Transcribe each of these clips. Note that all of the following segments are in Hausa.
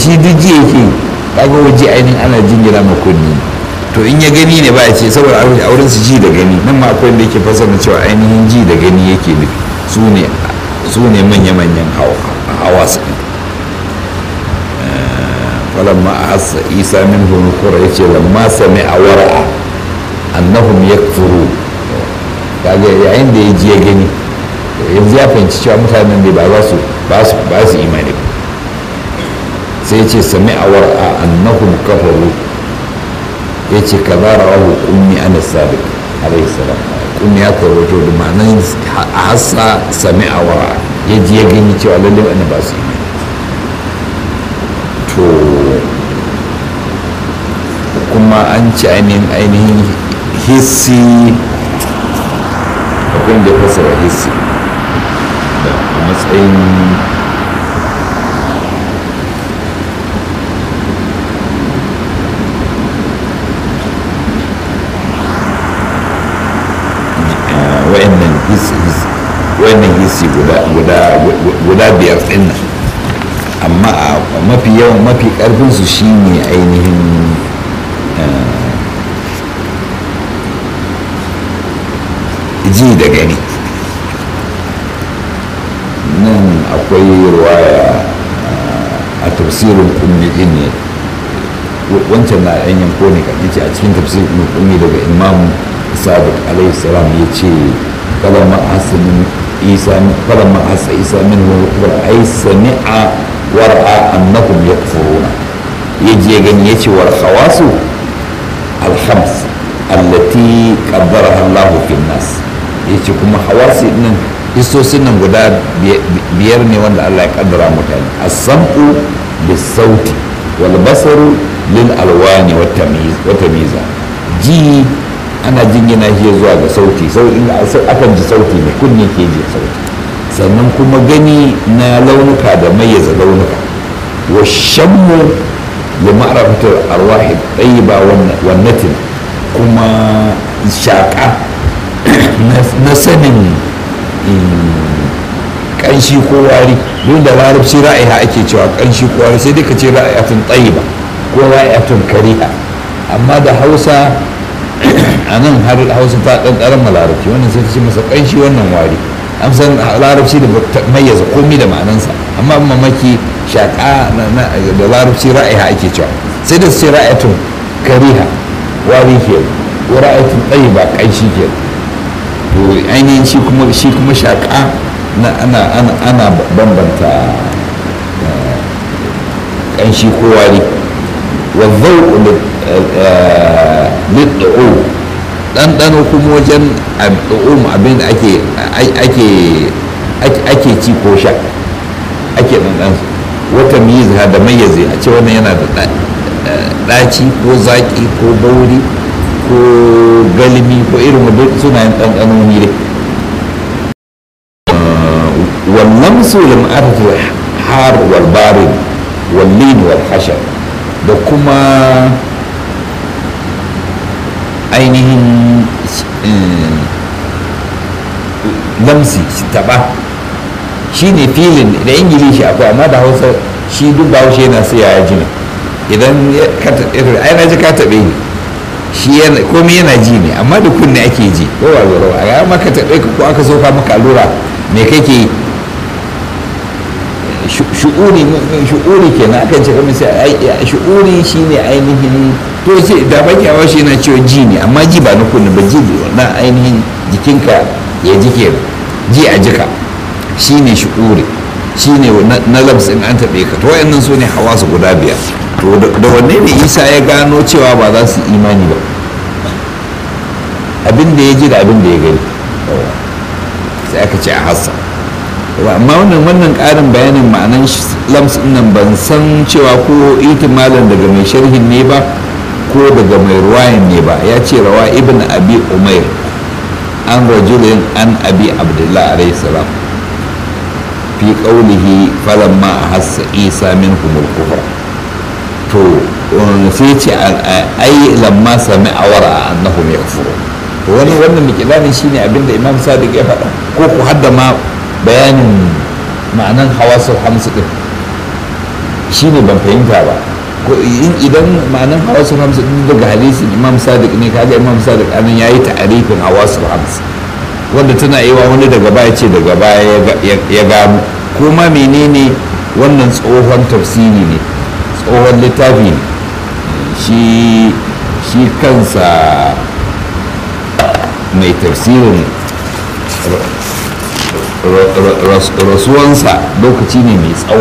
shi duk ji yake kaga waje ainihin ana jingira ma kunni to in ya gani ne ba ya ce saboda a wurin su ji da gani nan ma akwai da yake fasara cewa ainihin ji da gani yake nufi su ne su ne manya-manyan hawa su ɗin falamma a hassa isa min hunukura ya ce lamma sami a wara'a annahum yakfuru kaga yayin da ya ji ya gani yanzu ya fahimci cewa mutanen da ba za su ba su imani ba sai ce sami a wara'a annahum kafaru ya ce ka zara wahu kummi ana sabiq alaihi salam kummi ya karoto da ma'anar a hassa sami a wara'a ya ji ya gani cewa lallai wani ba su imani to kuma an ci ainihin ainihin hissi akwai da ya fasara hissi da a matsayin wa'annan wannan hissi guda biyar ɗin nan amma a mafi yawan mafi ƙarfinsu shine ainihin ji da gani nan akwai ruwaya a tafsirin kummi din ne wancan na yan yanko ne kan ce a cikin tafsirin kummi daga imam sadiq alaihi salam ya ce kalama hasanin isa kalama hasa isa min wa ai sami'a war'a annahum yakfuruna yaji ya gani yace war khawasu alhams allati qaddaraha Allah fi nas yace kuma hawasi nan hisosin nan guda biyar ne wanda Allah ya kaddara mutane as-sam'u bis-sauti wal basaru lil alwani wat tamyiz wa tamyiza ji ana jingina shi zuwa ga sauti sauti akan ji sauti ne kunne ke ji sauti sannan kuma gani na launuka da mayyaza launuka wa shammu da ma'arafatar arwahi tsayiba wannatin kuma shaƙa na sanin ƙanshi ko wari don da larabci ra'iha ake cewa ƙanshi ko wari sai dai ka ce ra'ihatun tsayiba ko ra'ihatun kariha amma da hausa a nan har hausa ta ɗanɗaran ma larabci wannan sai ta ce masa ƙanshi wannan wari an san larabci da mayyaza komi da ma'anansa amma mamaki shaƙa da larabci ra'iha ake cewa sai da su ce ra'ayatun kariha wari ke ko ra'ayatun tsayi ba ƙanshi ke to ainihin shi kuma shi kuma shaƙa na ana ana ana bambanta ƙanshi ko wari wa zauƙu lid'u ɗanɗano kuma wajen ɗu'um abin da ake ake ci ko sha ake ɗanɗan wata miyiza da mayyaze a ce wannan yana da ɗaci ko zaƙi ko bauri ko galimi ko irin wadda suna yin ɗanɗanoni dai wannan su lim'atatul har wal barin wal lin wal hashar da kuma ainihin lamsi taba shi ne filin da ingilishi akwai amma da hausa shi duk ba haushe yana sai ya ji ne idan ka taɓe ai na ji ka taɓe ni shi komai yana ji ne amma da kunne ake ji ko ba zoro a ga maka taɓe ka ko aka soka maka allura me kake yi shu'uri shu'uri kenan akan ce kamar sai shu'uri shine ainihin to ce da baki a washe yana cewa ji ne amma ji ba na kunne ba ji na ainihin jikinka ya jike ji a jika shine shu'uri shine na labs in an taɓe ka to wayannan su ne hawa su guda biyar to da wanne ne isa ya gano cewa ba za su imani ba abin da ya ji da abin da ya gani sai aka ce a hassa amma wannan wannan ƙarin bayanin ma'anan lams nan ban san cewa ko itimalan daga mai sharhin ne ba ko daga mai ruwayan ne ba ya ce rawa ibn abi umair an rajulin an abi abdullah alayhi salam fi qawlihi falamma ahassa isa minhum al-kufra to sai ce ai lamma sami awara annahum yakfurun to wani wannan mikilanin shine abinda imam sadiq ya faɗa ko ku hadda ma bayanin ma'anan hawasul hamsu din shine ban fahimta ba idan ma'anan hawasul hams din daga hadisin imam sadiq ne kaga imam sadiq anan yayi ta'arifin hawasul hams wanda tana yi wa wani daga baya ce daga baya ya gano kuma menene wannan tsohon tafsiri ne tsohon littafi ne shi shi kansa mai tafsirin rasuwansa lokaci ne mai tsawo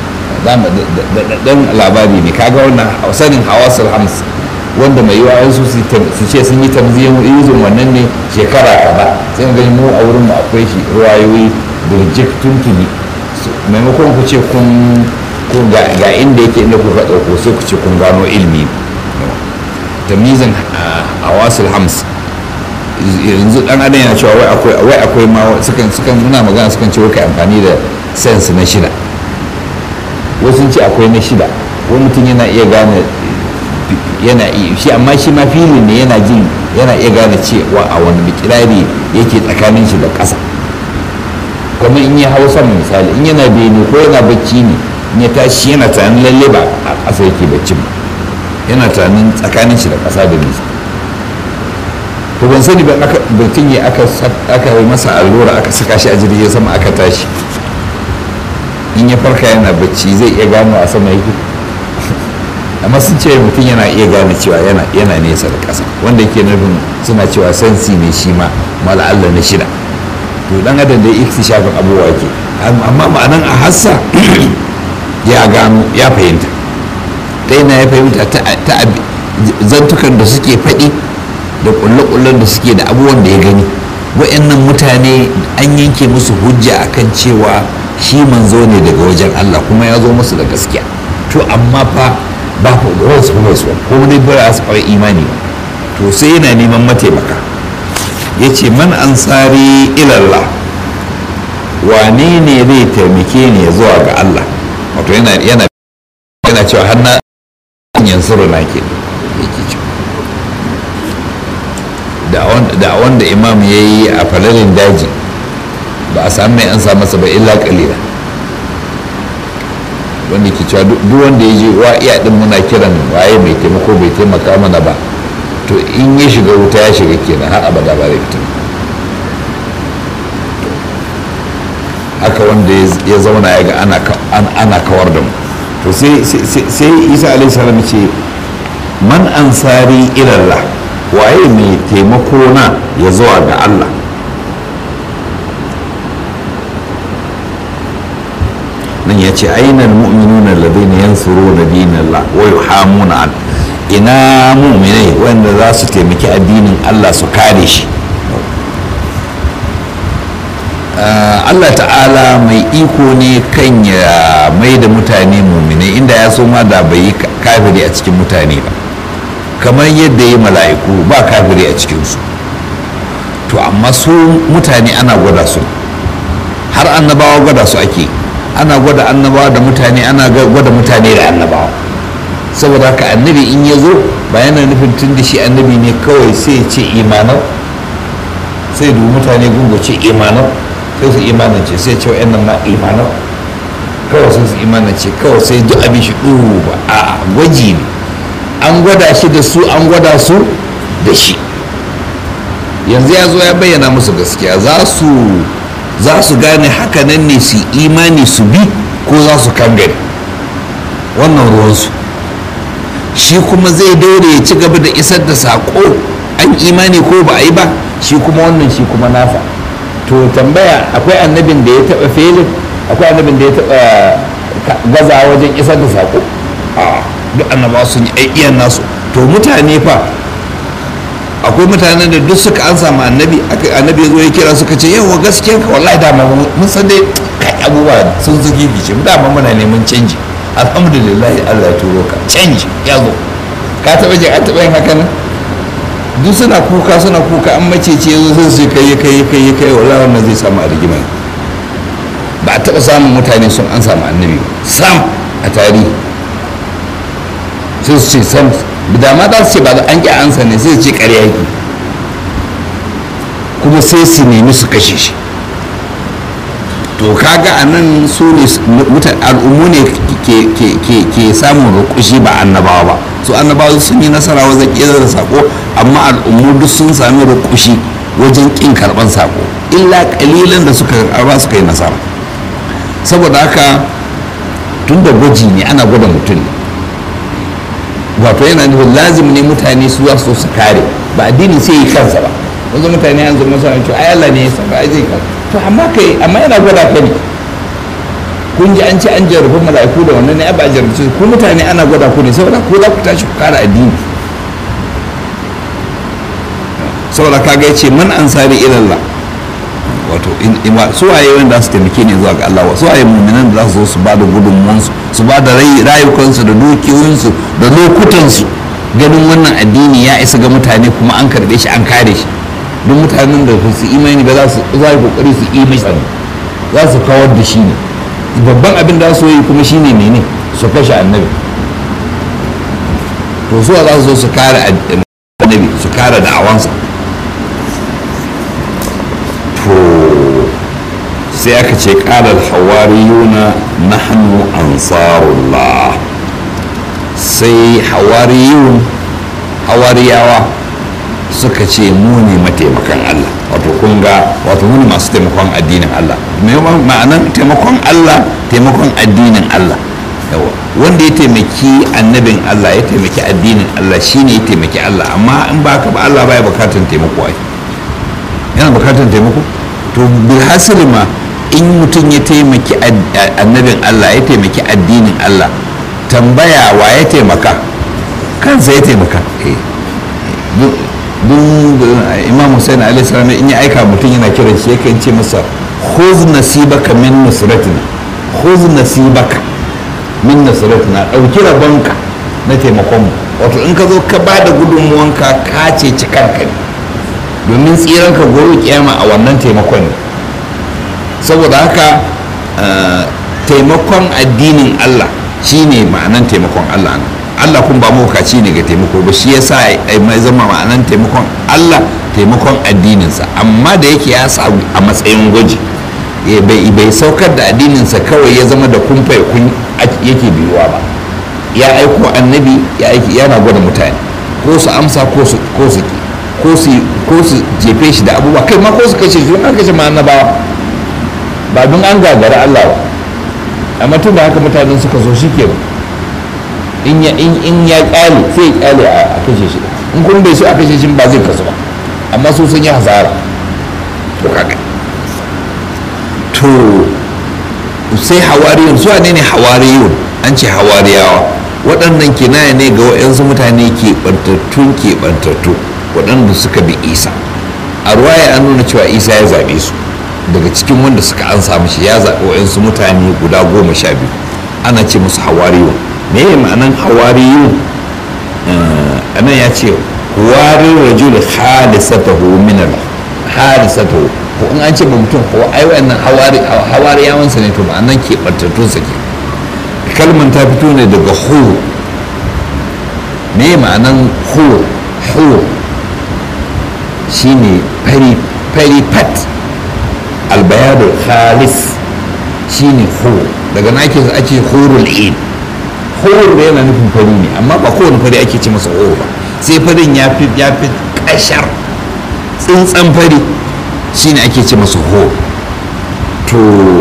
dan labari ne kaga wannan sanin hawasul hams wanda mai yiwa su su ce sun yi tamziyin yuzin wannan ne shekara kaza sai mu gani mu a wurin mu akwai shi ruwayoyi birjik tuntuni maimakon ku ce kun ga inda yake inda kuka ɗauko sai ku ce kun gano ilimi tamizin hawasul hams yanzu dan adam yana cewa wai akwai wai akwai ma sukan sukan muna magana sukan ce wai kai amfani da sense na shida wasu ce akwai na shida wani mutum yana iya gane yana iya shi amma shi ma filin ne yana jin yana iya gane cewa a wani mikirari yake tsakanin shi da ƙasa kamar in ya hau sama misali in yana bene ko yana bacci ne in ya tashi yana tunanin lalle ba a ƙasa yake bacci ba yana tunanin tsakanin shi da ƙasa da nisa to ban sani ba mutum ya aka yi masa allura aka saka shi a jirgin sama aka tashi in ya farka yana bacci zai iya gano a sama yake amma sun ce mutum yana iya gane cewa yana yana nesa da ƙasa wanda yake nufin suna cewa sensi ne shi ma mala Allah na shida to dan adam da yake shafin abubuwa ke amma ma'anan a hassa ya gano ya fahimta ta yana ya fahimta ta zantukan da suke faɗi da kulle-kullen da suke da abubuwan da ya gani wa'annan mutane an yanke musu hujja akan cewa shi manzo ne daga wajen Allah kuma ya zo musu da gaskiya to amma fa ba ku da wasu kuma su ko dai ba su fara imani ba to sai yana neman mataimaka ya ce man ansari ilallah wane ne zai taimake ni ya zuwa ga Allah wato yana yana yana cewa har na yansuru na ke yake cewa da wanda imam ya yi a falalin daji ba a sami mai an sa masa ba illa kalila wanda ke cewa duk wanda ya je wa iya din muna kiran waye mai taimako bai taimaka mana ba to in ya shiga wuta ya shiga kenan har abada ba zai fita haka wanda ya zauna ya ga ana kawar da mu to sai isa alaihi salam ce man ansari ilallah waye mai taimako na ya zuwa ga Allah nan ya ce ainihin mu'minuna ladina yansuruna dinallah wa yuhamuna an ina mu'minai wanda za su taimaki addinin Allah su kare shi Allah ta'ala mai iko ne kan ya mai da mutane mu'minai inda ya so ma da bai yi kafiri a cikin mutane ba kamar yadda ya mala'iku ba kafiri a cikinsu to amma su mutane ana gwada su har annabawa gwada su ake ana gwada annabawa da mutane ana gwada mutane da annabawa saboda haka annabi in ya zo ba yana nufin tun da shi annabi ne kawai sai ya ce imanau sai dubu mutane gungoce imanau sai su imanance sai ce wa'yan nan ma imanau kawai sai su imanance kawai sai duk abin shi ɗuru ba a gwaji ne an gwada shi da su an gwada su da shi yanzu ya zo ya bayyana musu gaskiya za su za su gane hakanan ne su imani su bi ko za su kangare wannan ruwansu shi kuma zai daure ya ci gaba da isar da saƙo an imani ko ba a yi ba shi kuma wannan shi kuma nasa to tambaya akwai annabin da ya taɓa felin akwai annabin da ya taɓa gaza wajen isar da saƙo a duk annabawa sun yi iyan nasu to mutane fa akwai mutanen da duk suka an samu annabi annabi ya zo ya kira suka ce yawa gaskiya ka wallahi dama mun san dai kai abubuwa sun zuki bice mu dama muna neman canji alhamdulillah Allah ya turo ka canji ya zo ka taba jin an taba yin haka nan duk suna kuka suna kuka an mace ce yazo sai su kai kai kai kai wallahi wannan zai samu a rigima ba a taba samun mutane sun an samu annabi sam a tarihi sai su ce sam da ma za su ce ba an ƙi ansa ne sai su ce ƙarya yake kuma sai su nemi su kashe shi to kaga a nan su ne al'ummu ne ke samun rukushi ba annabawa ba su annabawa sun yi nasara wajen ƙera da sako amma al'ummu duk sun sami rukushi wajen ƙin karɓar sako illa ƙalilan da suka karɓa suka yi nasara saboda haka tun da gwaji ne ana gwada mutum ne wato yana nufin lazim ne mutane su za su kare ba addini sai yi kansa ba wanzu mutane yanzu masu cewa ai Allah ne ya saba ai zai kansa to amma kai amma yana gwada ka ne kun ji an ce an jarrabu mala'iku da wannan ne ba a jarrabu ku mutane ana gwada ku ne saboda ko za ku tashi ku kara addini saboda kaga ya ce man ansari ilallah wato su waye wanda su taimake ne zuwa ga Allah su waye mu'minan da za su zo su ba da gudunmuwansu su ba da rayukansu da dukiyoyinsu da lokutansu ganin wannan addini ya isa ga mutane kuma an karbe shi an kare shi duk mutanen da su imani ba za su za kokari su yi mai za su kawar da shi ne babban abin da su yi kuma shine mene su kashe annabi to su za su zo su kare annabi su kare da'awansa to sai aka ce ƙalar hawariyuna nahnu ansarullah sai hawariyun hawariyawa suka ce mu ne mataimakan Allah wato kun ga wato mu ne masu taimakon addinin Allah ma'anan taimakon Allah taimakon addinin Allah yawa wanda ya taimaki annabin Allah ya taimaki addinin Allah shine ya taimaki Allah amma in ba ka ba Allah baya bukatan taimako ai yana bukatan taimako to bilhassali ma in mutum ya taimaki annabin Allah ya taimaki addinin Allah tambaya wa ya taimaka kansa ya taimaka duk imam hussein alaihi salam in ya aika mutum yana kiran shi yakan ce masa khuz nasibaka min nusratina khuz nasibaka min nusratina dauki rabonka na taimakon mu wato in ka zo ka ba da gudunmuwanka ka ce cikarka ne domin tsiran ka gobe kiyama a wannan taimakon ne saboda haka taimakon addinin Allah shine ma'anan taimakon Allah ne Allah kun ba mawukaci ne ga taimako ba shi yasa mai zama ma'anan taimakon Allah taimakon addininsa amma da yake ya sa a matsayin gwaji bai saukar da addininsa kawai ya zama da kumfa kun yake biyuwa ba ya aiko annabi ya aiki yana gwada mutane ko su amsa ko su ko su ko su ko su jefe shi da abubuwa kai ma ko su kashe shi an kashe ma annabawa ba don an gagara Allah ba amma tun da haka mutanen suka so shi kenan in ya in ya kyale sai ya kyale a kashe shi in kun bai so a kashe shi ba zai kasu ba amma su sun yi hasara to kaga to sai hawariyun su ne ne hawariyun an ce hawariyawa waɗannan kinaya ne ga waɗansu mutane keɓantattun keɓantattu waɗanda suka bi isa a ruwaya an nuna cewa isa ya zaɓe su daga cikin wanda suka an samu shi ya zaɓi waɗansu mutane guda goma sha biyu ana ce musu hawariyun me ya ma'anan hawariyu a nan ya ce warin rajul halisatahu min al halisatahu ko in an ce ba mutum ko ai wannan hawari hawariyawansa ne to ma'anan ke bantattun sa ke kalman ta fito ne daga hur me ma'anan hur hur shine fari fari pat albayadu khalis shine hur daga na ake ake hurul ain horo da yana nufin fari ne amma ba kowane fari ake ce masa horo ba sai farin ya fi ya fi kashar tsintsan fari shine ake ce masa horo to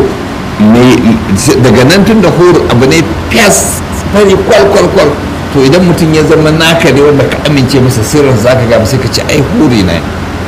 daga nan tun da horo abu ne fiyas fari kwal kwal kwal to idan mutum ya zama naka ne wanda ka amince masa sirrin zaka ga sai ka ce ai hori na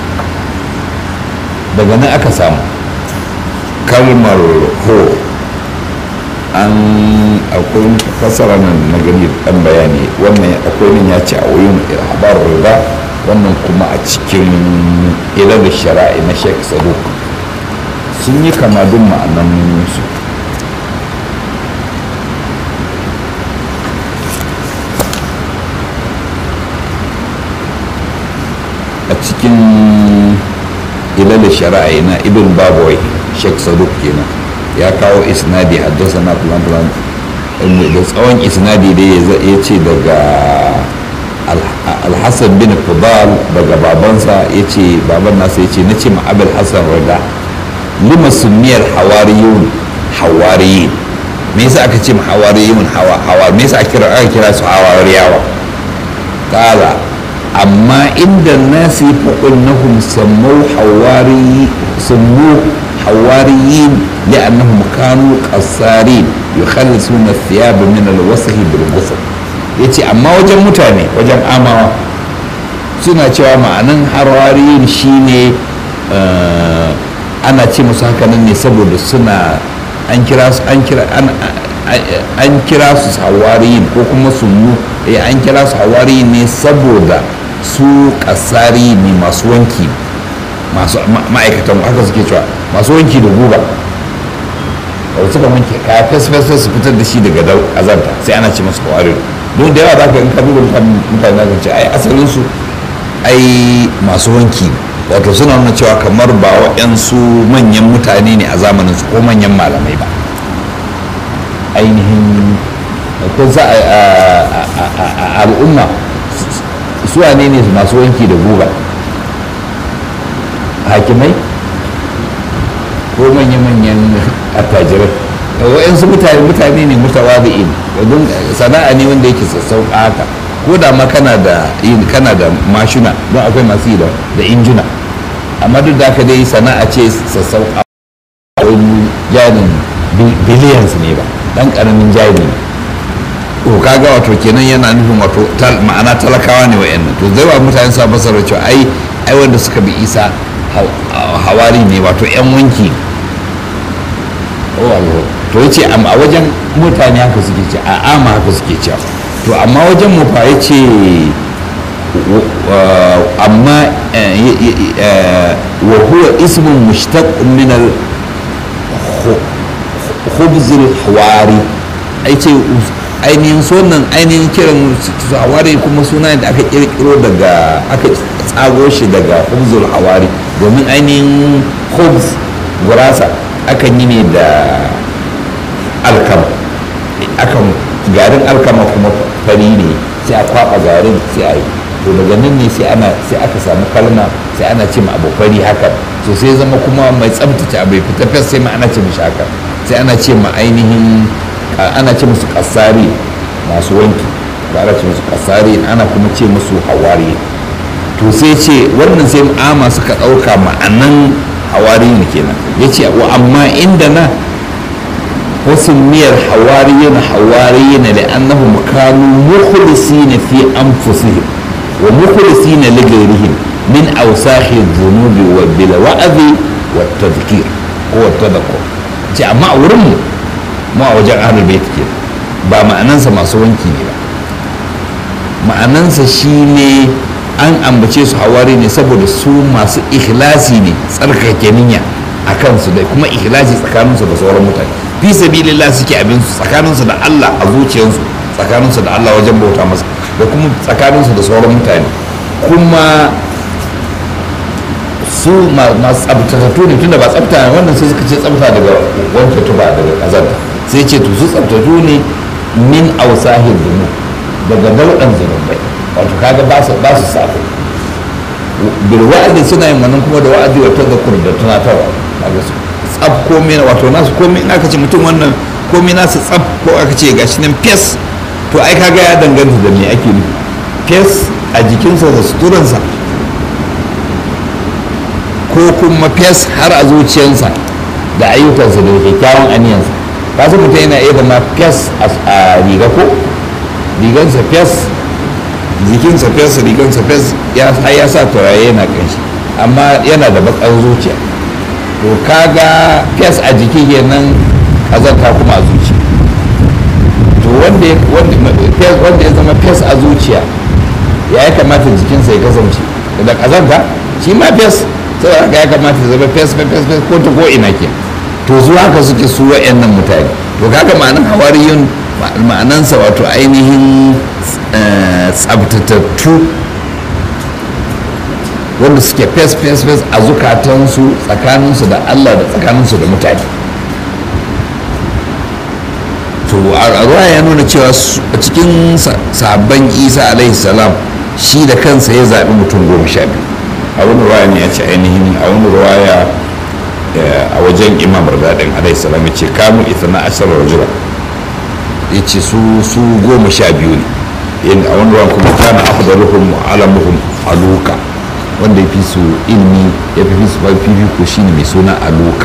daga nan aka samu kalmar horo an akwai fasara nan na gani dan bayani wannan akwai nan ya ce a wuyin habar riga wannan kuma a cikin ilal shara'i na sheikh saduk sun yi kama duk ma'anan su a cikin ilal shara'i na ibn babawai sheikh saduk kenan ya kawo isnadi haddasa na fulan fulan da tsawon isnadi da ya ce daga alhassan bin fudal daga babansa ya ce baban nasa ya ce na ce ma abul hassan rada lima sunniyar hawariyun hawariyin me yasa aka ce hawariyun hawa hawa me yasa aka kira aka kira su hawariyawa qala amma inda nasi faqulnahum sammu hawari sammu hawariyin li'annahum kanu qassarin yukhallisuna thiyab min al-wasl bil ghusl yace amma wajen mutane wajen amawa suna cewa ma'anan hawariyin shine ana ce musu hakanan ne saboda suna an kira su an kira an kira su hawariyin ko kuma sunnu eh an kira su hawariyin ne saboda su kasari ne masu wanki masu ma'aikatan haka suke cewa masu wanki da guba wanda suka wanke kaya fes fes fes su fitar da shi daga azanta sai ana ce masu hawariyin don da yawa za ka in ka duba mutane za ka ce ai asalin su ai masu wanki wato suna nuna cewa kamar ba waɗansu manyan mutane ne a zamanin su ko manyan malamai ba ainihin ko za a al'umma suwa ne ne masu wanki da guga hakimai ko manya-manyan attajirai waɗansu mutane mutane ne mutawadi'in don sana'a ne wanda yake sassauƙa haka ko da ma kana da kana da mashina don akwai masu yi da injina amma duk da haka dai sana'a ce sassauƙa wani jarin billions ne ba dan ƙaramin jari ne to kaga wato kenan yana nufin wato ma'ana talakawa ne wa'annan to zai wa mutane sa basar cewa ai ai wanda suka bi isa hawari ne wato yan wanki to yace a wajen mutane haka suke ce a ama haka suke cewa to amma wajen mu fa yace amma wa huwa ismun mushtaq min al khubz al hawari yace ainihin sunan ainihin kiran hawari kuma suna da aka kirkiro daga aka tsago shi daga khubzul hawari domin ainihin khubz gurasa akan yi ne da alkama akan garin alkama kuma fari ne sai a kwaba garin sai a yi to daga nan ne sai ana sai aka samu kalma sai ana ce ma abu fari haka to sai zama kuma mai tsabtace abu ya fita fes sai ma ana ce mishi haka sai ana ce ma ainihin ana ce musu kasari masu wanki ba ana ce musu kasari ana kuma ce musu hawari to sai ce wannan sai ama suka ɗauka ma'anan hawari ne kenan ya ce wa amma inda na wasu miyar hawariyin hawariyin da annahum kanu mukhlisina fi anfusihim wa mukhlisina li ghayrihim min awsakhi dhunubi wa bil wa'zi wa tadhkir ko tadhakkur ce amma a wurin mu mu a wajen ahlul bait ke ba ma'anansa masu wanki ne ba ma'anansa shine an ambace su hawari ne saboda su masu ikhlasi ne tsarkake niyya a kansu da kuma ikhlasi tsakaninsu da sauran mutane fi sabilillah suke abin su tsakaninsu da Allah a zuciyarsu tsakaninsu da Allah wajen bauta masa da kuma tsakaninsu da sauran mutane kuma su masu tsabtatattu ne tunda ba tsabta wannan sai suka ce tsabta daga wanke tuba daga kazanta sai ce to su tsabtattu ne min ausahin dunu daga daudan zunubai wato kaga ba su ba su sabo bil wa'adi suna yin wannan kuma da wa'adi wa tadhakkur da tunatarwa kaga su tsab komai wato nasu komai in aka ce mutum wannan komai nasu tsab ko aka ce gashi nan fes to ai kaga ya danganta da me ake nufi fes a jikinsa da suturansa ko kuma fes har a zuciyarsa da ayyukansa da kyakkyawan aniyansa ka su mutum yana iya zama fes a riga ko rigansa fes jikinsa fes rigansa fes ya ya sa turare yana kanshi amma yana da bakar zuciya to kaga fes a jiki kenan kazanta kuma a zuciya to wanda wanda ya zama fes a zuciya ya ya kamata jikinsa ya kasance da kazanta shi ma fes sai haka ya kamata ya zama fes fes fes ko ta ko ina ke to su haka suke su wa'annan mutane to kaga ma'anan hawariyun ma'anansa wato ainihin tsabtatattu wanda suke fes fes fes a zukatansu tsakaninsu da allah da tsakaninsu da mutane to a ruwa ya nuna cewa a cikin sabon isa alaihi salam shi da kansa ya zaɓi mutum goma sha biyu a wani ruwaya ne ya ce ainihin a wani ruwaya a wajen imam radadin alaihi salam ya ce kanu ithna ashara rajula ya ce su su goma sha biyu ne yin a wani ruwan kuma kana afdaluhum wa alamuhum aluka wanda ya fi su ilmi ya fi su fifiko shine mai suna aluka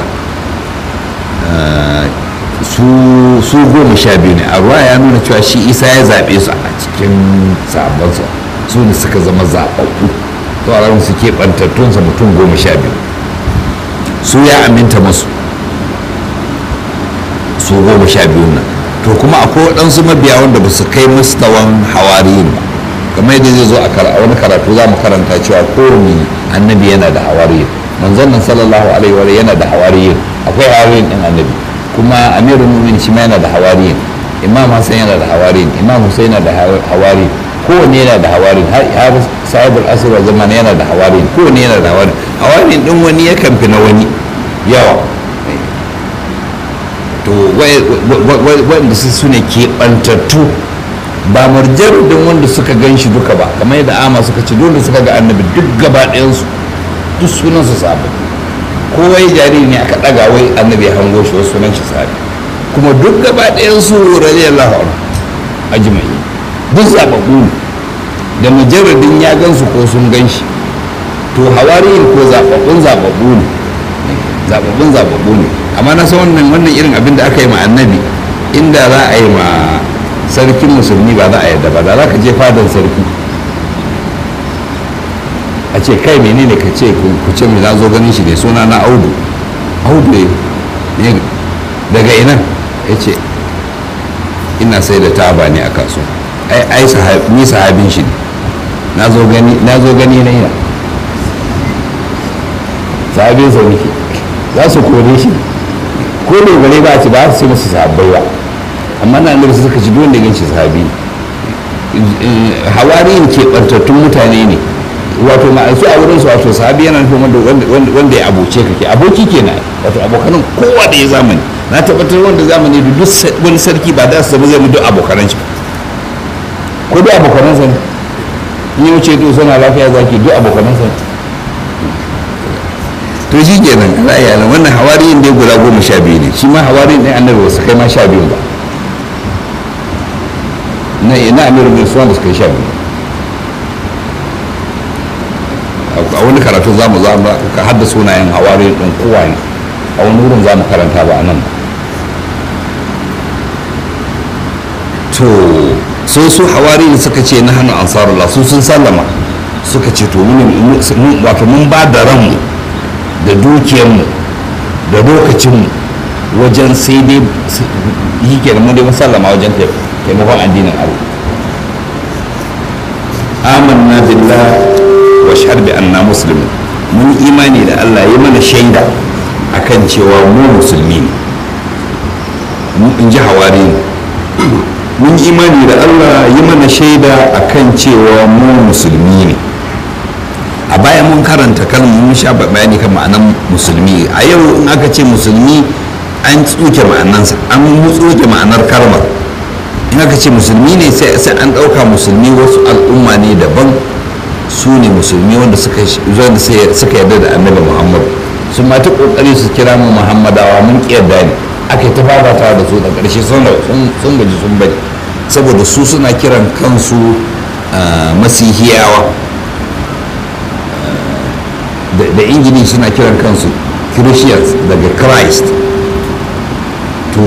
su goma sha biyu ne a ruwa ya nuna cewa shi isa ya zaɓe su a cikin sabansa su ne suka zama zaɓaɓɓu tsoron su keɓantattunsa mutum goma sha biyu su ya aminta masu su goma sha biyu nan to kuma akwai waɗansu mabiya wanda ba su kai mustawan hawariyin ba kamar yadda zai zo a wani karatu za mu karanta cewa kowane annabi yana da hawariyin manzon nan sallallahu alaihi wa yana da hawariyin akwai hawariyin din annabi kuma amirul mu'minin shi ma yana da hawariyin imam hassan yana da hawariyin imam husain yana da hawariyin kowanne yana da hawariyin har sahibul asr wa zaman yana da hawariyin kowanne yana da hawariyin hawariyin din wani yakan fi na wani yawa to wanda su ne keɓantattu ba marjarudin wanda suka gan shi duka ba kamar yadda ama suka ce dole suka ga annabi duk gaba ɗayansu duk sunansu sabu kowa ya jariri ne aka ɗaga wai annabi ya hango shi wasu sunan shi sabi kuma duk gaba ɗayansu radiyallahu anhu ajma'i duk zababbu ne da mujarradin ya gan su ko sun gan shi to hawariyin ko zababbun zababbu ne zababbun zababbu ne amma na san wannan wannan irin abin da aka yi ma annabi inda za a yi ma sarkin musulmi ba za a yadda ba da za ka je fadan sarki a ce kai menene ka ce ku ce mai na zo ganin shi ne suna na audu audu ne daga ina ya ce ina sai da taba ne a kasuwa ai ni sahabin shi ne na zo gani na yana sahabin sa nake za su kore shi ko ne gare ba ci ba su ce musu sahabbai ba amma na annabi suka ci duk wanda gan shi sahabi hawariyin keɓantattun mutane ne wato ma su a wurin su wato sahabi yana nufin wanda wanda ya abuce ka ke aboki kenan wato abokanan kowa da ya zamani na tabbatar wanda zamani da duk wani sarki ba da su zama zai mu duk abokanan shi ko duk abokanan sa ne in yau ce to suna lafiya zaki duk abokanan sa ne to shi kenan ana yana wannan hawariyin dai guda goma sha biyu ne shi ma hawariyin ɗin annabi wasu kai ma sha biyu ba na ina amiru bin suwan da suka yi sha biyu a wani karatu za mu za mu ka hadda sunayen hawariyin ɗin kowa ne a wani wurin za mu karanta ba a nan ba to sai su hawariyin suka ce na hannun ansarullah su sun sallama suka ce to wato mun ba da ranmu da dukiyarmu da lokacinmu wajen sai dai yi ke mu dai musallama wajen taimakon addinin Allah amanna billah wa shahar bi anna muslimin mun imani da Allah ya mana shaida akan cewa mu musulmi ne in ji hawari mun imani da Allah ya mana shaida akan cewa mu musulmi ne a baya mun karanta kalmar mun sha bayani kan ma'anar musulmi a yau in aka ce musulmi an tsuke ma'anansa an tsuke ma'anar kalmar in aka ce musulmi ne sai an ɗauka musulmi wasu al'umma ne daban su ne musulmi wanda suka yarda da annabi muhammad sun ma ta kokari su kira mu muhammadawa mun yarda ne aka yi ta fafata da su da ƙarshe sun gaji sun bari saboda su suna kiran kansu masihiyawa da ingili suna kiran kansu christians daga christ to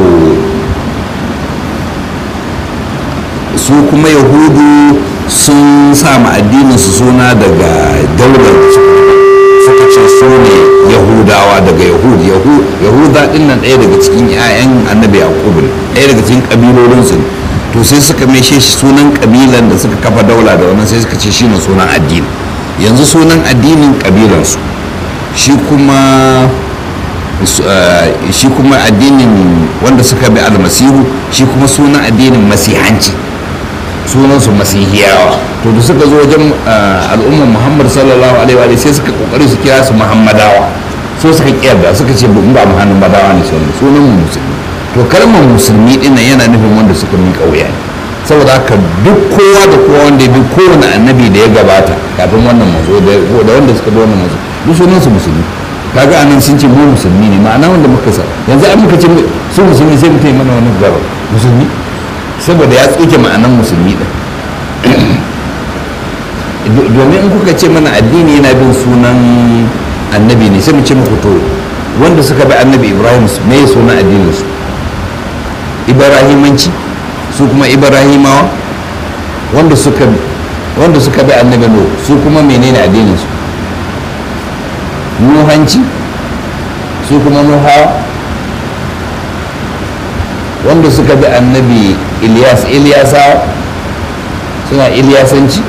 su kuma yahudu sun sama addininsu suna daga daular suka ce su ne yahudawa daga yahud yahuda din nan ɗaya daga cikin 'ya'yan annabi yakubu ne ɗaya daga cikin ƙabilolinsu ne to sai suka meshe shi sunan ƙabilan da suka kafa daula da wannan sai suka ce shi ne sunan addini yanzu sunan addinin ƙabilansu shi kuma shi kuma addinin wanda suka bi almasihu shi kuma sunan addinin masihanci sunansu masihiyawa to da suka zo wajen al'ummar muhammad sallallahu alaihi wa sai suka kokari su kira su muhammadawa so suka kiyarda suka ce ba muhammadawa ne sunan sunan mu musulmi to kalmar musulmi din yana nufin wanda suka miƙa wuya ne saboda haka duk kowa da kowa wanda ya bi kowane annabi da ya gabata kafin wannan mazo da wanda suka bi wannan mazo duk sunan su musulmi kaga anan sun ce mu musulmi ne ma'ana wanda muka sa yanzu an muka ce su musulmi sai mutum mana wani gaba musulmi saboda ya tsoke ma'anan musulmi din domin in kuka ce mana addini yana bin sunan annabi ne sai mu ce muku to wanda suka bi annabi ibrahim me ya sunan addinin su ibrahimanci su kuma ibrahimawa wanda suka wanda suka bi annabi no su kuma menene addinin su nuhanci su kuma nuhawa wanda suka bi annabi ilyas ilyasawa suna ilyasanci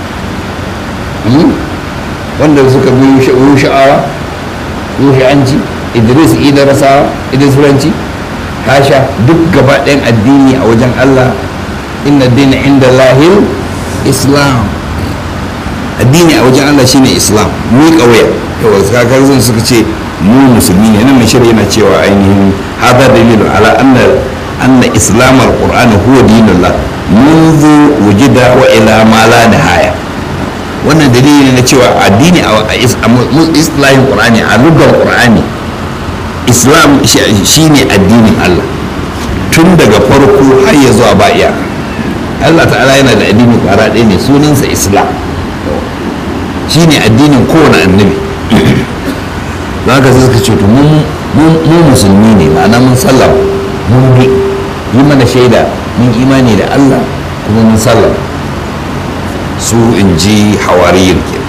wanda suka bi yusha'awa yushanci idris idarasawa idris furanci hasha duk gaba ɗayan addini a wajen allah inna dina inda lahir islam addini a wajen allah shine islam mu ƙauya yawa kakar zan suka ce mu musulmi ne nan mai shirya yana cewa ainihin hada dalilu ala anna anna islam al-qur'ani huwa dinullah منذ وجد والى ما لا نهايه wannan dalili na cewa addini a islahin qur'ani a lugar qur'ani islam shine addinin allah tun daga farko har ya zuwa ba iyaka allah ta'ala yana da addini kwara ɗaya ne sunansa islam shine addinin kowane annabi za ka sai suka ce to mu musulmi ne ma'ana mun sallama mun bi yi mana shaida mun imani da allah kuma mun sallama su in ji hawariyin ke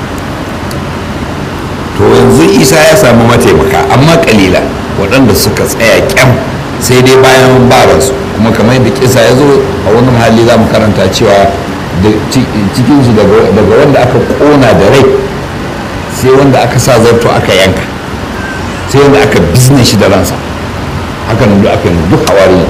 to yanzu isa ya samu mataimaka amma kalila waɗanda suka tsaya kyam sai dai bayan baransu kuma kamar yadda kisa ya zo a wani hali za mu karanta cewa cikinsu daga wanda aka kona da rai sai wanda aka sa zarto aka yanka sai wanda aka bizne shi da ransa haka nan duk aka yi duk hawari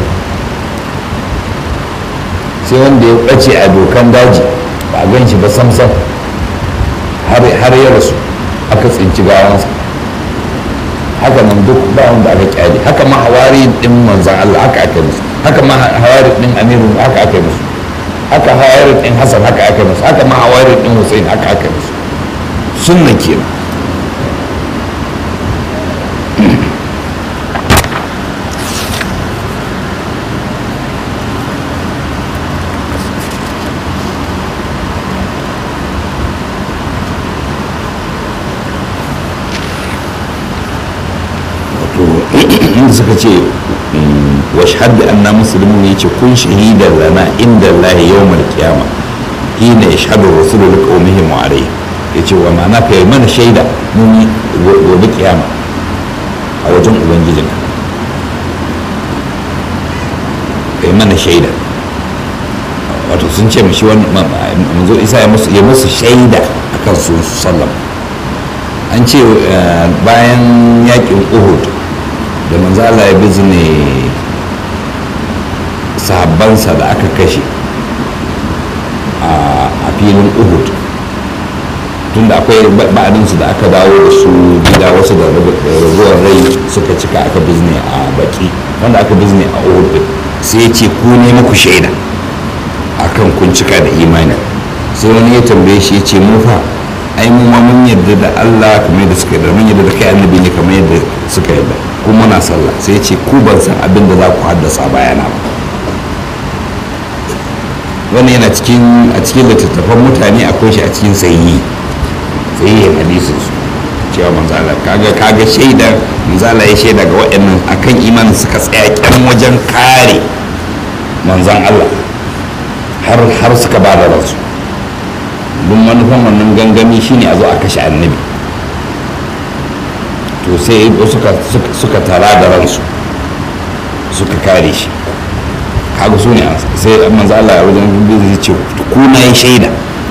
sai wanda ya ɓace a dokan daji ba a gan shi ba samsam har ya rasu aka tsinci gawansa haka nan duk ba wanda aka kyale haka ma hawari din manzan Allah haka aka yi musu haka ma hawari din amiru haka aka yi musu haka hawari din hasan haka aka yi musu haka ma hawari din hussein haka aka yi musu sunnan kenan inda suka ce washhad da anna muslimun yace kun shahidan lana inda Allah yawmal qiyama hina yashhadu rasulu liqaumihim wa alayhi yace wa ma'ana ka yi mana shaida mun gobe kiyama a wajen ubangijin ka yi mana shaida wato sun ce mishi wani manzo isa ya musu shaida akan su sallam an ce bayan yakin uhud da manzo Allah ya bizne sahabbansa da aka kashe a filin uhud tunda akwai ba'adinsu da aka dawo da su gida wasu da raguwar rai suka cika aka bizne a baki wanda aka bizne a uhud sai ya ce ku ne muku shaida akan kun cika da imani sai wani ya tambaye shi ya ce mu fa ai mu ma mun yarda da Allah kamar yadda suka yarda mun yarda da kai annabi ne kamar yadda suka yarda kuma muna sallah sai ce ku ban san abin da za ku haddasa bayana ba wannan yana cikin a cikin littattafan mutane akwai shi a cikin sayi sayi hadisin su cewa manzo Allah kaga kaga shaida manzo Allah ya shaida ga waɗannan akan imanin suka tsaya kyan wajen kare manzon Allah har har suka ba da ransu duk manufan wannan gangami shine a zo a kashe annabi to sai suka tara da ransu suka kare shi kaga su ne sai manzo Allah ya wajen zai ce ku na yi shaida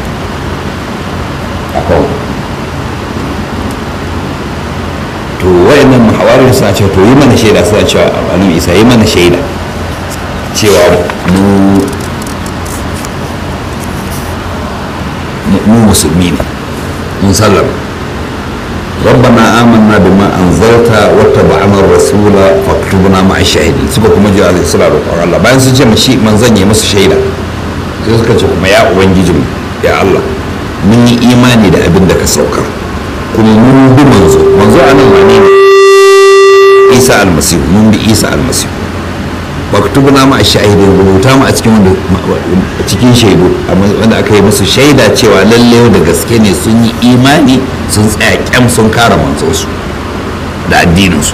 akan to wayannan muhawarin suna cewa to yi mana shaida suna cewa annabi isa yi mana shaida cewa mu mu musulmi ne mun sallama ربنا آمنا بما أنزلت واتبعنا الرسول فاكتبنا مع الشاهدين suka kuma ji alaihi salatu wa Allah bayan sun ce mashi manzon ya musu shaida sai suka ce kuma ya ubangiji ya Allah mun yi imani da abin da ka saukar kuma mun bi manzo manzo a nan wane ne isa almasihu mun bi isa almasihu maktubuna ma a shahidin rubuta mu a cikin wanda a cikin shaidu wanda aka yi musu shaida cewa lalle da gaske ne sun yi imani sun tsaya kyam sun kara manzonsu da addininsu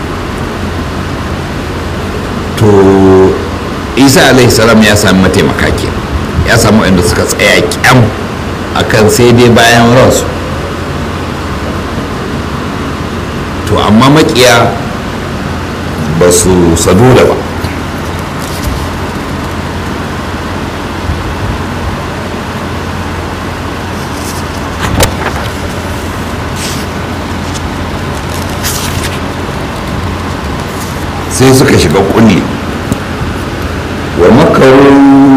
to isa alaihi salam ya sami mataimaka ke ya samu inda suka tsaya kyam akan sai dai bayan ransu to amma makiya ba su sadu da ba sai suka shiga kulli wa makaru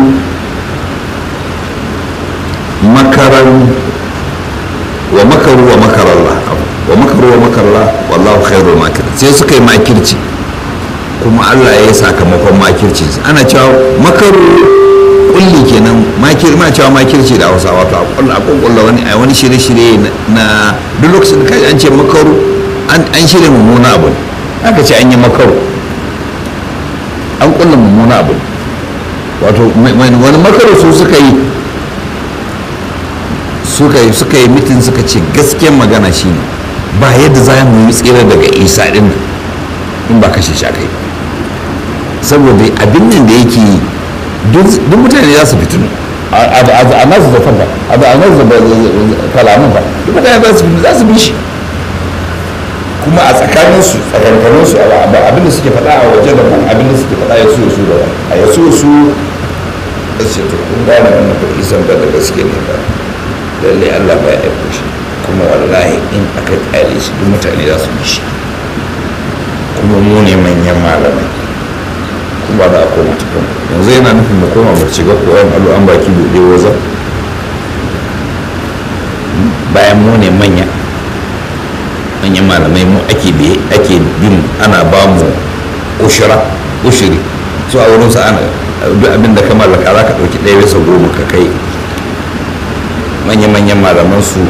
makaran wa makaru wa makarallah wa makaru wa makarallah wallahu khairul makir sai suka yi makirci kuma Allah ya yi sakamakon makirci ana cewa makaru kulli kenan makir ma cewa makirci da Hausa wato a kulla a kulla wani a wani shirye-shirye na duk lokacin da kai an ce makaru an shirya mummuna abu aka ce an yi makaru an kulla mummuna abu wato wani makaru su suka yi suka yi suka yi mitin suka ce gaskiyar magana shine ba yadda za mu yi tsira daga isa din in ba kashe shi aka yi saboda abin nan da yake yi duk mutane za su fitinu a nasu zafan ba a nasu kalamun ba duk mutane za su fitinu za su bi shi kuma a tsakaninsu tsakankaninsu abin da suke faɗa a waje da ban abin da suke faɗa ya so su da a ya so su a ce to kun gane wannan ba isan ba da gaske ne ba lalle Allah ba ya aiko shi kuma wallahi in aka kyale shi duk mutane za su bi shi kuma mu ne manyan malamai kuma da koma cikin yanzu yana nufin mu koma mu shiga koyon allo an baki buɗe waza bayan mu ne manya manyan malamai mu ake biye ake bin ana ba mu ushira ushiri su a wurin sa ana duk abin da ka mallaka za ka ɗauki ɗaya bisa goma ka kai manya-manyan malaman su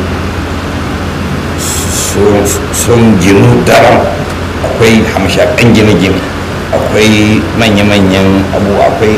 sun ginu daram akwai hamshakan gine-gine akwai manya-manyan abu akwai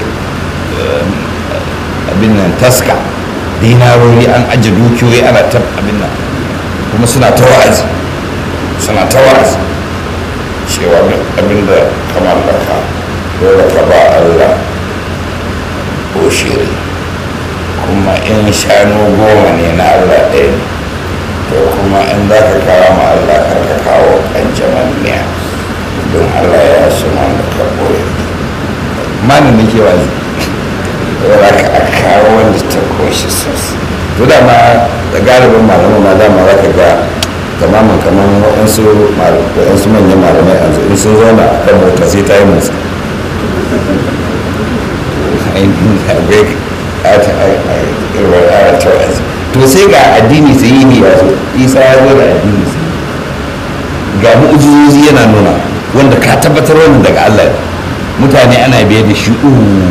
abin nan taska dinarori an ajiye dukiyoyi ana ta abin nan kuma suna ta wa'azi suna ta wa'azi cewa abin da ka mallaka dole ka ba Allah ko shiri kuma in shanu goma ne na Allah ɗaya ne to kuma in za ka kawo ma Allah kar ka kawo ƙanjaman miya don Allah ya suna da ka ɓoye manin da ke wazi wadda ka kawo wanda ta koshi sosai to dama da galibin malaman ma dama za ka ga tamamin kamar waɗansu waɗansu manyan malamai a in sun zauna a kan mota sai ta yi musu to sai ga addini sai yi ya zo isa ya zo da addini sai ga mu'ujizozi yana nuna wanda ka tabbatar wannan daga allah mutane ana biye da shi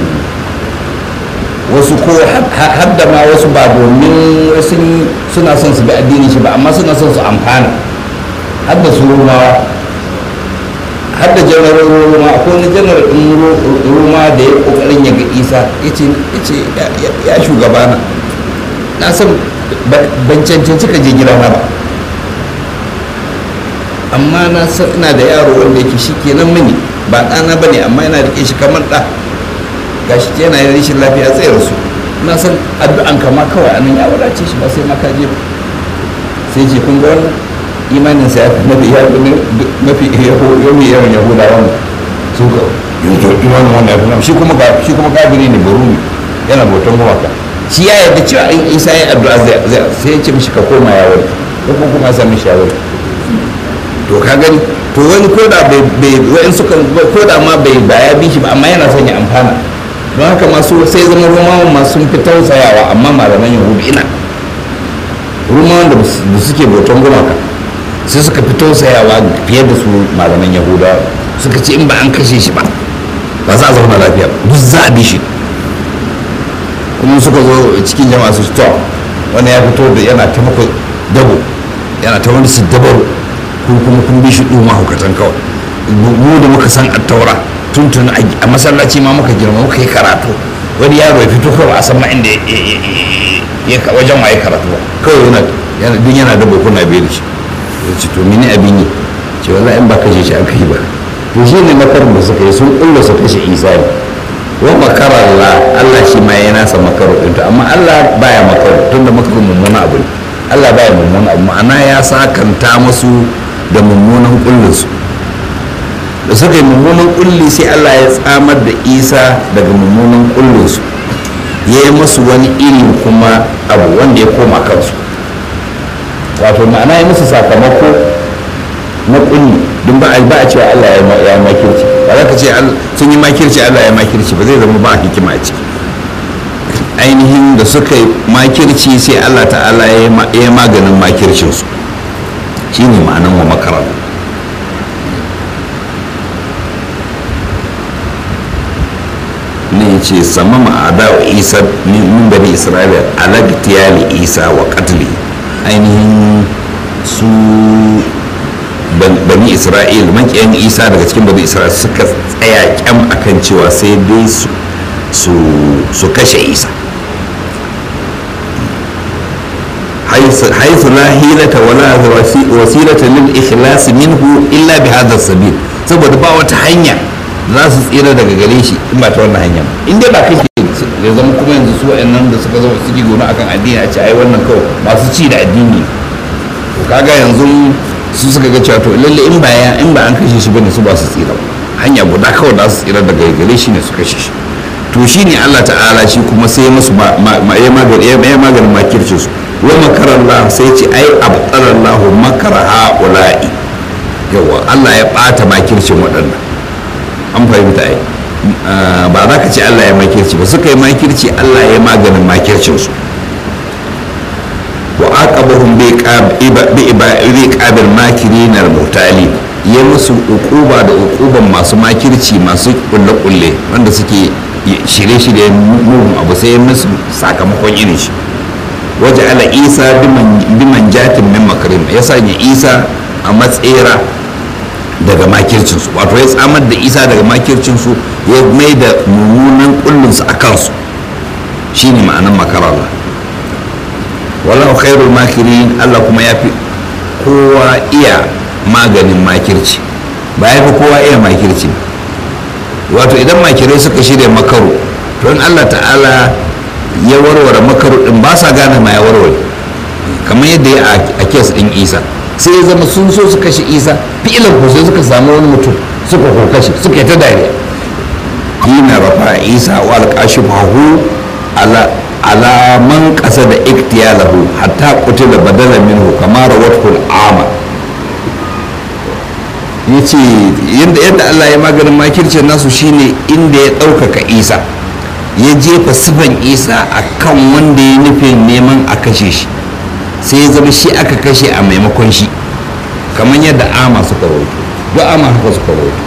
wasu ko har da ma wasu ba domin wasu suna son su bi addini shi ba amma suna son su amfana har da su rumawa har da janar roma ko wani janar ɗin roma da ya ƙoƙarin ya ga isa ya ce ya shugabana na san ban cancanci ka je gidana ba amma na san ina da yaro wanda yake shi kenan mini ba ɗana ba ne amma yana rike shi kamar ɗa gashi yana yin rashin lafiya tsaye rasu na san addu'an kama kawai anan ya wadace shi ba sai maka je sai ce kun ga wannan imanin sa ya fi mafi ya mafi yawan yawan yahuda wannan su ka yanzu imanin wannan ya fi shi kuma shi kuma kafiri ne barumi yana bautan gumaka shi ya yarda cewa in isa ya addu'a zai sai ya ce mishi ka koma ya wani ko kuma ya sami shawari to ka gani to wani koda bai wa'in suka koda ma bai baya bi shi ba amma yana son ya amfana don haka masu sai zama romawan ma sun fi tausayawa amma malaman yahudu ina romawan da suke bautan gumaka sai suka fi tausayawa fiye da su malaman yahuda suka ce in ba an kashe shi ba ba za a zauna lafiya duk za a bi shi kuma suka zo cikin jama'a su to wani ya fito da yana ta muku dabo yana ta wani su dabar ko kuma kun bi shi ɗuma hukatan kawai mu da muka san attaura tuntun a masallaci ma muka girma muka yi karatu wani yaro ya fito kawai a san ma inda ya wajen waye karatu ba kawai yana duk yana da bukuna bai da shi ya ce to mini abin yi ce wallahi in ba kashe shi aka yi ba to shi ne makarin da suka yi sun kulla su kashe isa ne wa makara Allah Allah shi ma ya nasa makaro din to amma Allah baya makaro tunda makarin mummuna abu ne Allah baya mummuna abu ma'ana ya sakanta musu da mummunan kullun su da suka yi mummunan kulli sai Allah ya tsamar da Isa daga mummunan kullun su ya yi musu wani iri kuma abu wanda ya koma kansu wato ma'ana ya musu sakamako na kulli don ba a cewa Allah ya makirci ba za ka ce sun yi makirci Allah ya makirci ba zai zama ba a hikima a ciki ainihin da suka yi makirci sai Allah ta'ala ya yi maganin makircinsu shi ne ma'anan wa makarar ne ce sama ma'ada wa isa min bani isra'ila alagtiyali isa wa katli ainihin su bani isra'il makiyan isa daga cikin bani isra'il suka tsaya kyam akan cewa sai dai su kashe isa حيث لا حيلة ولا وسيلة للإخلاص منه إلا بهذا السبيل saboda ba wata hanya za su tsira daga gare shi in ba ta wannan hanya in dai ba kake ya zama kuma yanzu su wa'annan da suka zama suke gona akan addini a ce ai wannan kawai masu ci da addini to kaga yanzu su suka ga cewa to lalle in ba ya in ba an kashe shi bane su ba su tsira hanya guda kawai za su tsira daga gare shi ne su kashe shi to shine Allah ta'ala shi kuma sai musu ya maganin makircin su wa makarallah sai ce ai abtarallahu makara haula'i yawa Allah ya bata makircin waɗannan an fahimta ai ba za ka ce Allah ya makirci ba suka yi makirci Allah ya maganin makircin su wa aqabahum bi qabil makirin al-mutali ya musu ukuba da ukuban masu makirci masu kulle kulle wanda suke shirye-shirye mugun abu sai musu sakamakon irin shi waje ala isa biman jatin min makarim ya sanya isa a matsera daga makircinsu wato ya tsamar da isa daga makircinsu ya mai da mummunan kullinsu a kansu shine ma'anan makarallah wallahu khairul makirin allah kuma ya fi kowa iya maganin makirci ba ya fi kowa iya makirci wato idan makirai suka shirya makaru don allah ta'ala ya warware makaru din ba sa gane ma ya warware kamar yadda ya a kes din isa sai ya zama sun so su kashe isa fi'ilan ko sai suka samu wani mutum suka ko kashe suka yi ta dariya hina rafa isa wa alqashifahu ala ala man qasa da iktiyalahu hatta qutila badala minhu kama rawathu al-ama yace yadda yadda Allah ya maganin makircin nasu shine inda ya ɗaukaka isa ya jefa sifan isa a kan wanda ya nufin neman a kashe shi sai ya zama shi aka kashe a maimakon shi kamar yadda ama suka rawaito duk ama haka suka rawaito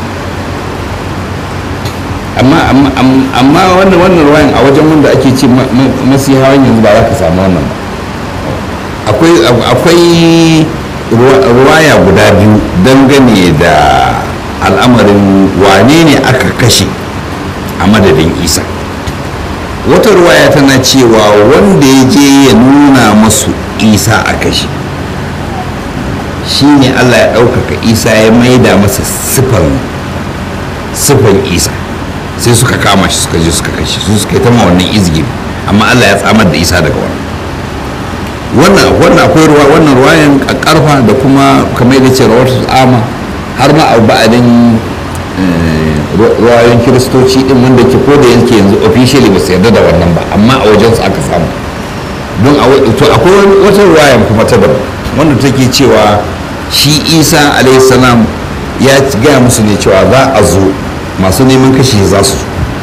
amma amma wannan wannan ruwayan a wajen wanda ake ce masihawan yanzu ba za ka samu wannan ba akwai ruwaya guda biyu dangane da al'amarin wane ne aka kashe a madadin isa wata ruwaya tana cewa wanda ya je ya nuna masu isa a kashe shi ne allah ya ɗaukaka isa ya maida masa siffan isa sai suka kama shi suka je suka kashe su suka yi ta wannan izgin amma allah ya tsamar da isa daga wannan wannan akwai ruwa wannan ruwayan karfa da kuma kamar da ce rawar ama har ma a ba'adin ruwayoyin kiristoci din wanda ke ko da yake yanzu officially ba su yarda da wannan ba amma a wajen su aka samu don to akwai wata ruwayan kuma ta daban wanda take cewa shi isa salam ya gaya musu ne cewa za a zo masu neman kashe za su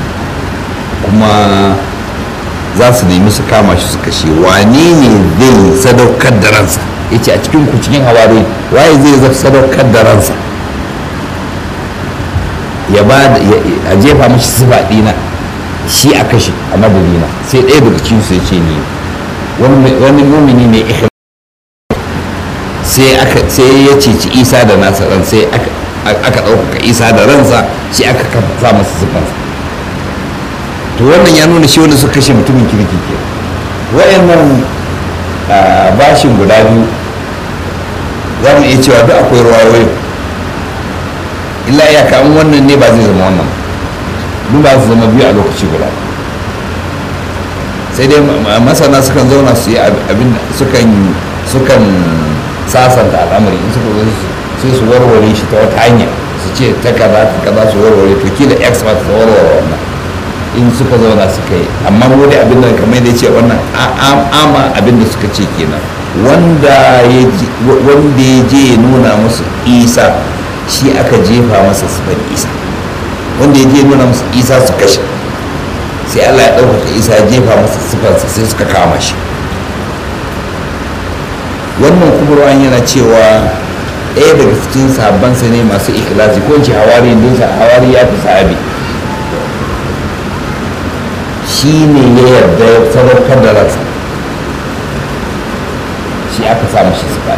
kuma za su nemi su kama shi su kashe wane ne zai sadaukar da ransa ya ce a cikin ku cikin hawari waye zai sadaukar da ransa ya ba a jefa mashi sifa dina shi a kashe a madadina sai ɗaya daga cikin su ya ce ni wani mumini ne sai aka sai ya ceci isa da nasa ran sai aka aka ɗaukaka isa da ransa shi aka sa masa sifansa to wannan ya nuna shi wanda suka kashe mutumin kirki ke wayannan bashin guda biyu za mu iya cewa duk akwai ruwayoyi illa ya kamun wannan ne ba zai zama wannan duk ba su zama biyu a lokaci guda sai dai masana sukan zauna su yi abin sukan sukan sasanta al'amari in suka zo sai su warware shi ta wata hanya su ce ta kaza ta kaza su warware to kila expert su warware wannan in suka zauna suka yi amma mu dai abin da kamar da ce wannan ama abin da suka ce kenan wanda ya je ya nuna musu isa shi aka jefa masa sifar isa wanda ya je ya nuna musu isa su kashe sai allah ya ɗaukaka isa ya jefa masa sifarsa sai suka kama shi wannan kuma ruwan yana cewa ɗaya daga cikin sabansa ne masu ikhlasi ko ce hawari dinsa hawari ya fi sahabi shi ne ya yarda ya sadaukar da ransa shi aka samu shi su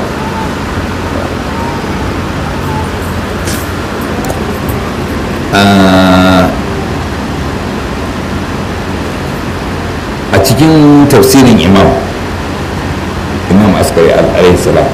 a cikin tafsirin imam imam askari alaihi salam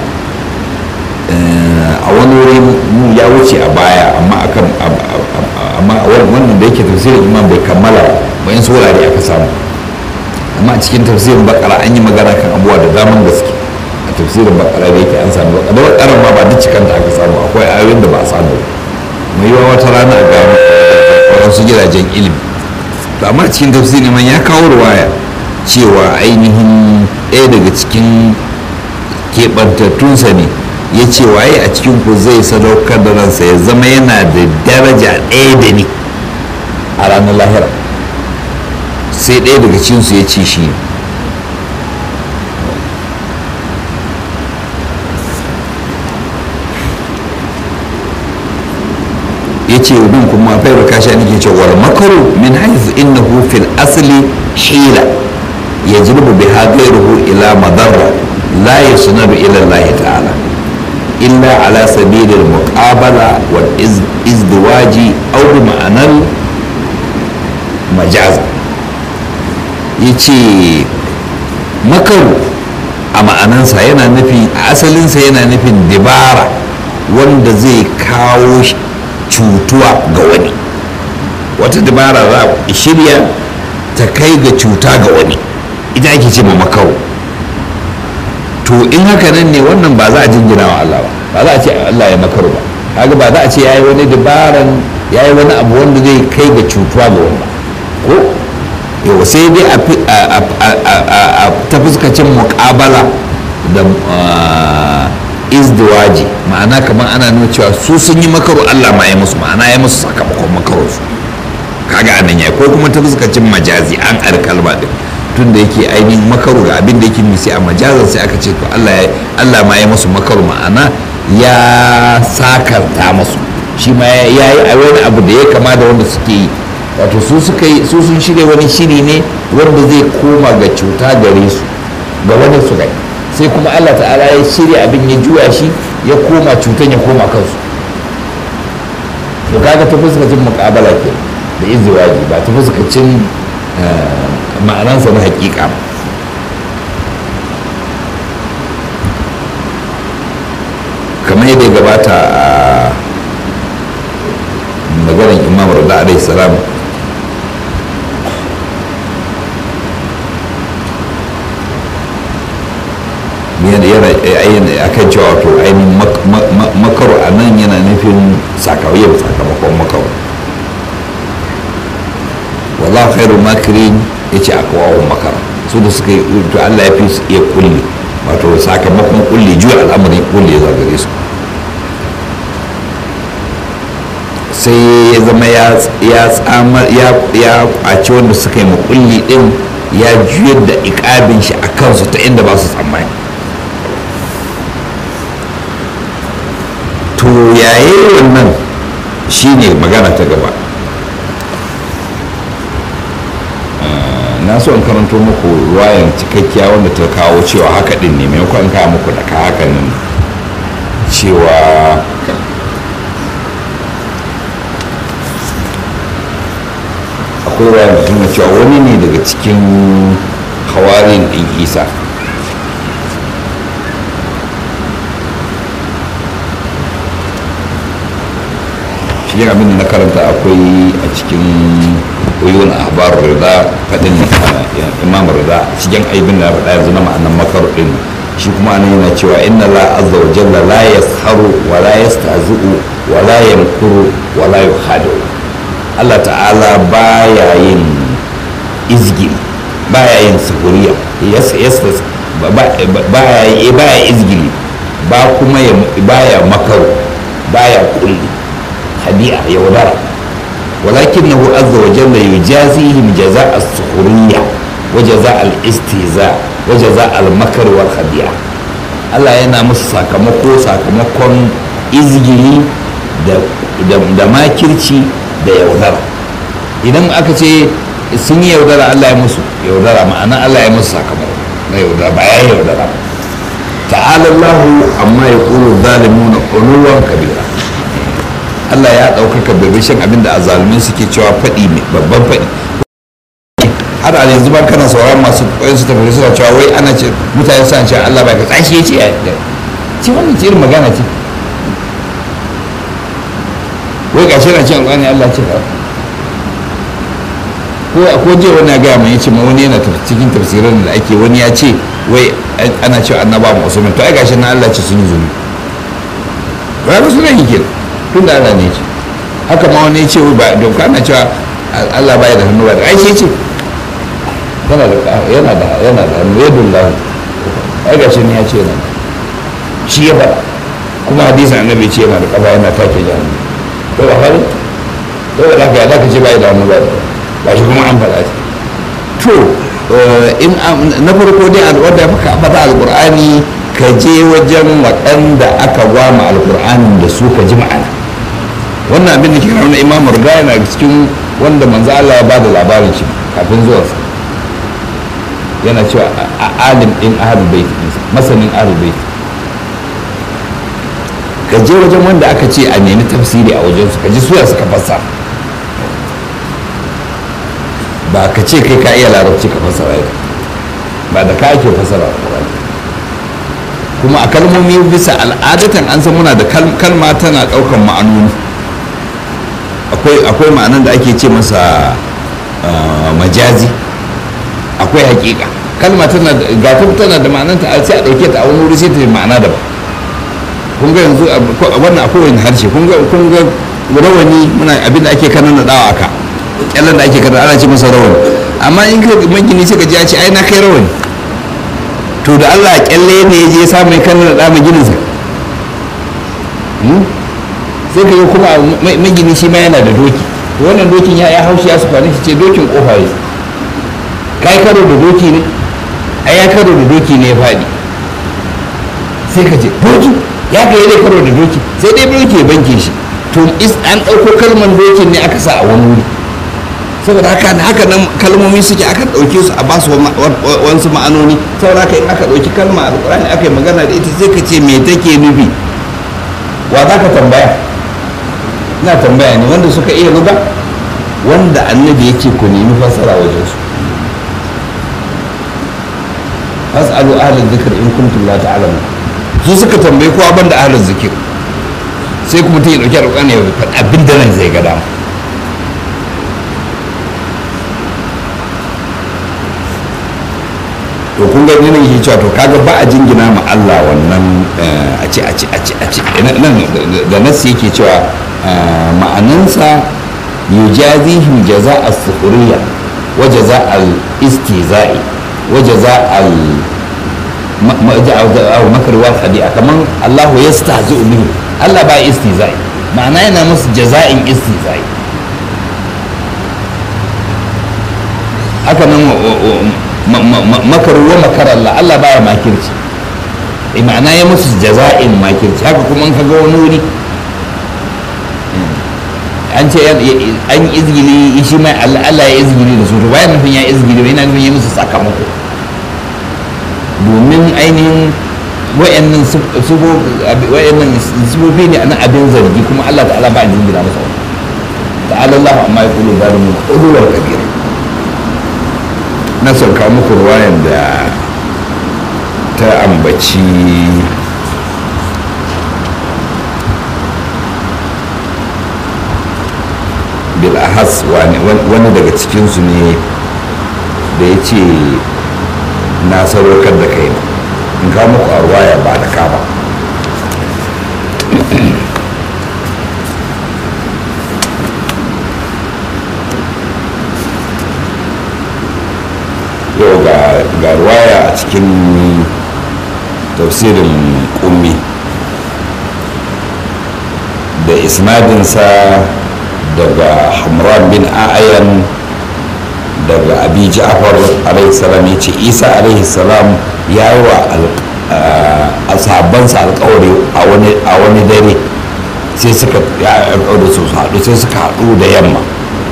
a wani wuri mu ya wuce a baya amma akan amma wannan da yake tafsirin imam bai kammala ba in wurare aka samu amma a cikin tafsirin bakara an yi magana kan abuwa da daman gaske a tafsirin bakara da yake an samu bakara bakara ma ba duk cikanta aka samu akwai ayoyin da ba a samu mai yiwa wata rana a gano wasu gidajen ilimi to amma cikin tafsirin man ya kawo ruwaya cewa ainihin ɗaya daga cikin keɓantattunsa ne ya ce waye a cikin ku zai sadaukar da ransa ya zama yana da daraja ɗaya da ni a ranar lahira sai ɗaya daga cinsu ya ce shi ya ce bin kuma fairu kasha nake ce wal makaru min haizu innahu fil asli hila ya jirbu bi ghayruhu ila madarra la yasnaru ila Allah ta'ala illa ala sabilil muqabala wal izdiwaji aw bi ma'anar majaza ya ce makaru a ma'anansa yana nufi a asalinsa yana nufin dibara wanda zai kawo cutuwa ga wani wata dabara za a shirya ta kai ga cuta ga wani ita ake ce ma makaru to in haka nan ne wannan ba za a jingina wa Allah ba ba za a ce Allah ya makaru ba kaga ba za a ce yayi wani dabaran yayi wani abu wanda zai kai ga cutuwa ga wani ba ko yau sai dai a ta fuskacin muƙabala da izdiwaji ma'ana kamar ana nuna cewa su sun yi makaru Allah ma ya musu ma'ana ya musu sakamakon makaru su kaga anan ya ko kuma ta fuskacin majazi an kalma din tun da yake ainihin makaru ga abin da yake nufi a majazan sai aka ce to Allah Allah ma ya musu makaru ma'ana ya sakarta musu shi ma ya yi a wani abu da ya kama da wanda suke yi wato su suka yi su sun shirya wani shiri ne wanda zai koma ga cuta gare su ga wani su gai sai kuma Allah ta'ala ya shirya abin ya juya shi ya koma cutan ya koma kansu to kaga ta fuskacin muƙabala ke da izdiwaji ba ta fuskacin ma'anansa na hakika ba kamar yadda ya gabata a maganar imam rada alaihi salam yana akan cewa to ainihin makaru a nan yana nufin sakamakon sakamakon makaru wallah khairu makirin ya ce akwawon makara su da suka yi to allah ya fi su iya kulle wato sakamakon kulle juya al'amarin kulle ya zagare su sai ya zama ya tsamar ya kwaci wanda suka yi makulli din ya juyar da ikabin shi a kansu ta inda ba su tsammani to yayi wannan shine magana ta gaba na so in karanto muku ruwayan cikakkiya wanda ta kawo cewa haka din ne maimakon kawo muku da ka haka nan cewa akwai ruwa da nuna cewa wani ne daga cikin hawarin ɗin isa shi abin da na karanta akwai a cikin uyun ahbar rida fadin imam rida cikin aibin da ya faɗa yanzu na ma'anan makar ɗin shi kuma ana yana cewa inna la azza wa jalla la yasharu wa la yastahzi'u wa la yamkuru wa la yuhadu Allah ta'ala baya yin izgili baya yin sahuriya baya izgili ba kuma baya makaru baya kulli hadi'a yaudara ولكنه عز وجل يجازيهم جزاء السخرية وجزاء الاستهزاء وجزاء المكر والخديعة Allah yana musu sakamako sakamakon izgili da makirci da yaudara idan aka ce sun yi yaudara Allah ya musu yaudara ma'ana Allah ya musu sakamako na yaudara ba ya yaudara ta'ala Allahu amma ya kuru zalimuna uluwan kabira Allah ya ɗaukaka bibishin abin da azalumai suke cewa faɗi mai babban faɗi har a yanzu ba kana sauran masu ƙwayar su tafi suna cewa wai ana ce mutane suna cewa Allah bai ka tsashi ya ce ya ce wannan ce irin magana ce wai ga shi na ce alƙwani Allah ce ka ko a ko je wani ya gaya mai yace ma wani yana cikin tafsirin da ake wani ya ce wai ana cewa annaba mu usman to ai gashi na Allah ce sun yi zumi ba ga sunan yake tun da Allah ne ce haka ma wani ce ba doka na cewa Allah baya da hannu ba da aishe ce yana da yana da yana da hannu yadun lahu ai ga shi ne ya ce yana shi ya faɗa kuma hadisin annabi ce yana da kafa yana take jahannam to ba fari to da haka ya zaka ce bai da hannu ba ba shi kuma an faɗa ce to in na farko dai wanda ya faka faɗa alqur'ani ka je wajen waɗanda aka gwama alqur'anin da su ka ji ma'ana wannan abin da ke nuna imam riga yana cikin wanda manzo Allah ya bada labarin shi kafin zuwansa yana cewa a alim din ahlul bait masanin ahlul bait ka je wajen wanda aka ce a nemi tafsiri a wajen su ka ji suya suka fassara ba ka ce kai ka iya larabci ka fassara ita ba da ka ake fassara alqur'ani kuma a kalmomi bisa al'adatan an san muna da kalma tana ɗaukan ma'anoni akwai ma'anan da ake ce masa majazi akwai hakika kalma tana ga tana da ma'anan ta sai a dauke ta a wani wuri sai ta yi ma'ana da ba kun ga yanzu wannan akwai wani harshe kun ga kun ga rawani muna abin da ake kanan da dawa aka kyallan da ake kanan ana ce masa rawani amma in ka magini sai ka ji a ce ai na kai rawani to da Allah kyalle ne ya je samu ya kanan da dama gininsa sai ka yi kuma magini shi ma yana da doki wannan dokin ya ya haushi ya su kwanaki ce dokin kofa ya ka yi karo da doki ne a ya karo da doki ne ya faɗi sai ka ce doki ya ga yadda karo da doki sai dai doki ya banke shi to an ɗauko kalmar dokin ne aka sa a wani wuri saboda haka haka nan kalmomi suke aka ɗauke su a ba su wasu ma'anoni saboda haka in aka ɗauki kalma a alƙur'ani aka yi magana da ita sai ka ce me take nufi wa za ka tambaya ina tambaya ne wanda suka iya ruga wanda annabi yake ku nemi fassara wajen su fas'alu ahlal zikr in kuntum la ta'lamun su suka tambaye kowa banda ahlal zikr sai kuma ta yi dauki alƙur'ani ya faɗi abin da nan zai ga dama to kun ga nan yake cewa to kaga ba a jingina ma Allah wannan a ce a ce a ce a ce nan da nasi yake cewa ma'anansa yujazihim jaza as-sukhriya wa jaza al-istizai wa jaza al makar wal khadi'a kaman Allah yastahzi'u bihi Allah ba istizai ma'ana yana musu jaza'in istizai haka nan makaru wa makar Allah Allah baya makirci ma'ana ya musu jaza'in makirci haka kuma an kaga wani wuri an ce an izgili shi mai Allah ya izgili da su to bayan nufin ya izgili ba yana nufin ya musu sakamako domin ainihin wa'annan sifofi ne na abin zargi kuma Allah ta'ala ba a jingina masa wani ta'ala Allah amma ya kulu zalimin ƙudurar kabira na sauka muku ruwayan da ta ambaci bil'ahas wani daga cikinsu ne da ya ce na sadaukar da kai in kawo muku a ruwaya ba da ka ba yau ga ruwaya a cikin tafsirin ummi da isnadinsa daga hamran bin ayan daga abi ja'far alaihi salam ya ce isa alaihi salam ya yi wa sahabbansa alkawari a wani dare sai suka ya da su haɗu sai suka haɗu da yamma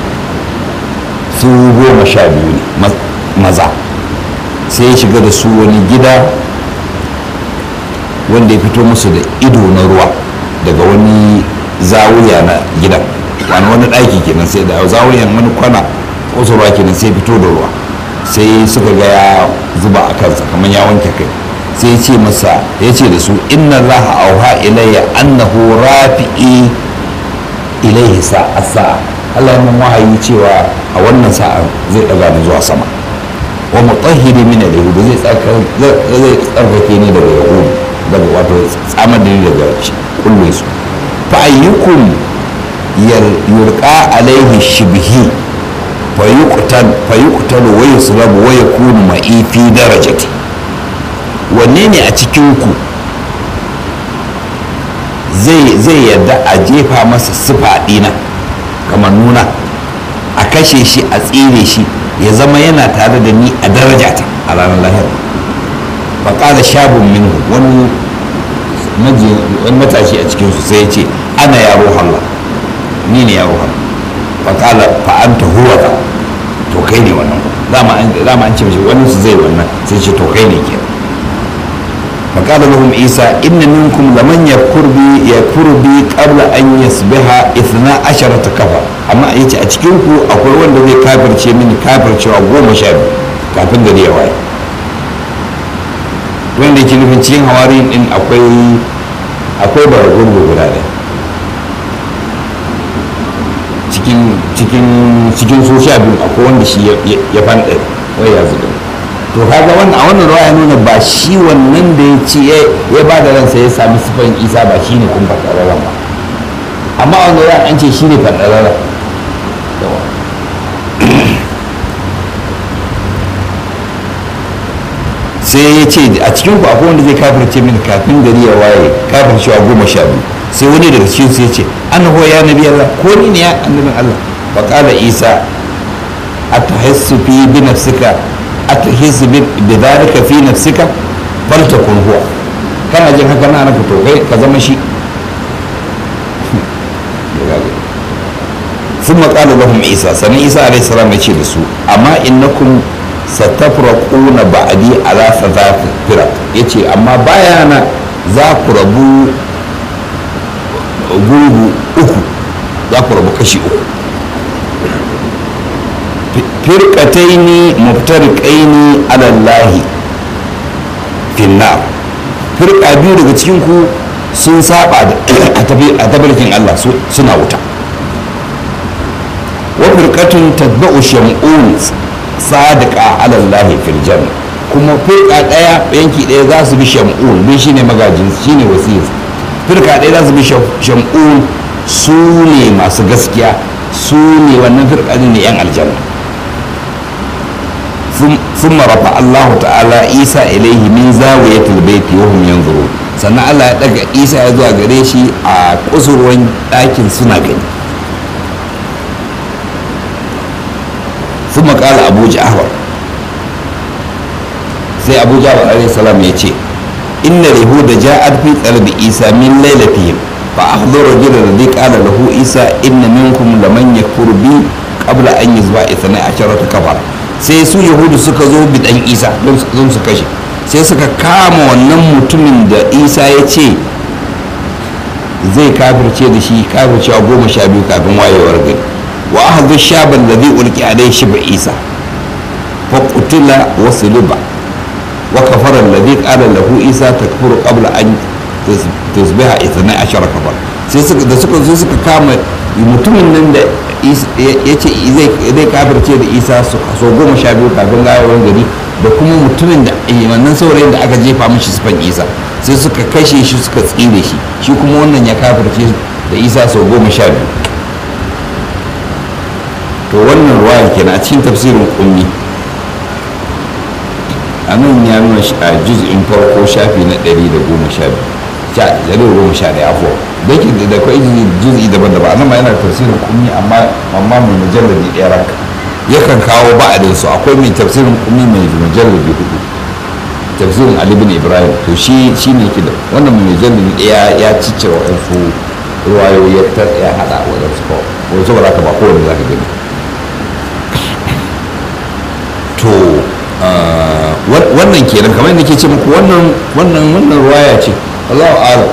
su goma sha biyu ne maza sai ya shiga da su wani gida wanda ya fito musu da ido na ruwa daga wani zawuya na gidan wani wani ɗaki kenan sai da zawuyan wani kwana kusurwa kenan sai fito da ruwa sai suka ga ya zuba a kansa kamar ya wanke kai sai ce masa ya ce da su inna laha auha ilayya annahu rafi'i ilaihi sa'a sa'a Allah ya mun wahayi cewa a wannan sa'a zai daga ni zuwa sama wa mutahhiri min al-yahud zai tsarka zai tsarkake ni daga yahud daga wato tsamar da ni daga kullun su fa ayyukum yulqa alaihi shibhi fa yuqtal fa yuqtal wa yuslab wa yakunu ma'i fi darajati wanne ne a cikin ku zai zai yadda a jefa masa sifa dina kamar nuna a kashe shi a tsire shi ya zama yana tare da ni a darajata a ranar lahira faƙala shabun minhu wani matashi a cikinsu sai ya ce ana yaro Allah ni ne yaro Allah faƙala fa'anta huwa ka to kai ne wannan dama an ce mashi wani su zai wannan sai ce to kai ne ke faƙala lahum isa inna minkum laman yakfur bi yakfur bi qabla an yasbiha ithna asharata kafa amma yace a cikin ku akwai wanda zai kafirce mini kafircewa goma sha biyu kafin gari ya waye wanda yake nufin cikin hawarin din akwai akwai baragurgu guda ɗaya cikin cikin cikin su sha biyu akwai wanda shi ya fanɗa wai ya zuba to kaga wannan a wannan ruwa ya nuna ba shi wannan da ya ci ya ba da ransa ya sami sifan isa ba shi ne kun faɗararren ba amma a wannan ruwa an ce shi ne faɗararren sai ya ce a cikin ku akwai wanda zai kafirce mini kafin gari ya waye kafircewa goma sha biyu sai wani daga cikin su ya ce an huwa ya nabi Allah ko ni ne ya annabin Allah fa qala Isa atahissu fi bi nafsika atahissu bi dhalika fi nafsika bal takun huwa kana jin haka na naka to kai ka zama shi ثم قال لهم عيسى سنة عيسى عليه السلام يقول لسو أما إنكم ستفرقون بعدي على ثلاث فرق يقول أما بايانا ذاك ربو gurgu uku za ku rabu kashi uku firkataini muftarikaini alallahi finnar firka biyu daga cikin ku sun saba a tabarkin Allah suna wuta wa firkatun tatba'u shamun sadiqa alallahi fil janna kuma firka daya yanki daya za su bi shamun bin shine magajin shine wasiyar firka ɗaya za su bi shamun su ne masu gaskiya su ne wannan firka ne yan aljanna sun marafa allahu ta'ala isa ilaihi min zawiyatul baiti wa hum yanzuru sannan allah ya daga isa ya zuwa gare shi a kusurwan ɗakin suna gani sun makala abu ja'far sai abu ja'far alaihi salam ya ce إن اليهود جاءت في طلب عيسى من ليلتهم فأخذوا رجل الذي قال له عيسى إن منكم لمن يكفر بي قبل أن يزبع اثني عشرة كفر sai su yahudu suka zo bidan isa don su kashe sai suka kama wannan mutumin da isa ya ce zai kafirce da shi kafircewa goma sha biyu kafin wayewar gari wa aka shaban da zai ulki a dai shi ba isa fa qutila wa suliba wa kafara alladhi qala lahu isa takfuru qabla an tusbiha ithna ashara kafar sai suka da suka zo suka kama mutumin nan da ya ce zai kafirce da isa so goma sha biyu kafin wayewar gari da kuma mutumin da wannan saurayin da aka jefa mishi sifan isa sai suka kashe shi suka tsire shi shi kuma wannan ya kafirce da isa sau goma sha biyu to wannan ruwayar kenan a cikin tafsirin ummi a nan ya nuna a juz'in farko shafi na ɗari da goma sha biyu ɗari da goma sha ɗaya afuwa da yake da kwai juz'i daban-daban a nan ma yana tafsirin ummi amma amma mai mujalladi ɗaya ranka yakan kawo ba'adin su akwai mai tafsirin ummi mai mujalladi hudu tafsirin ali bin ibrahim to shi shi ne ke da wannan mai mujalladi ɗaya ya ciccire waɗansu ruwayoyi ya haɗa waɗansu kawai wani saboda haka ba kowane za ka gani to wannan kenan kamar yadda ke ce muku wannan wannan wannan ruwaya ce Allahu a'lam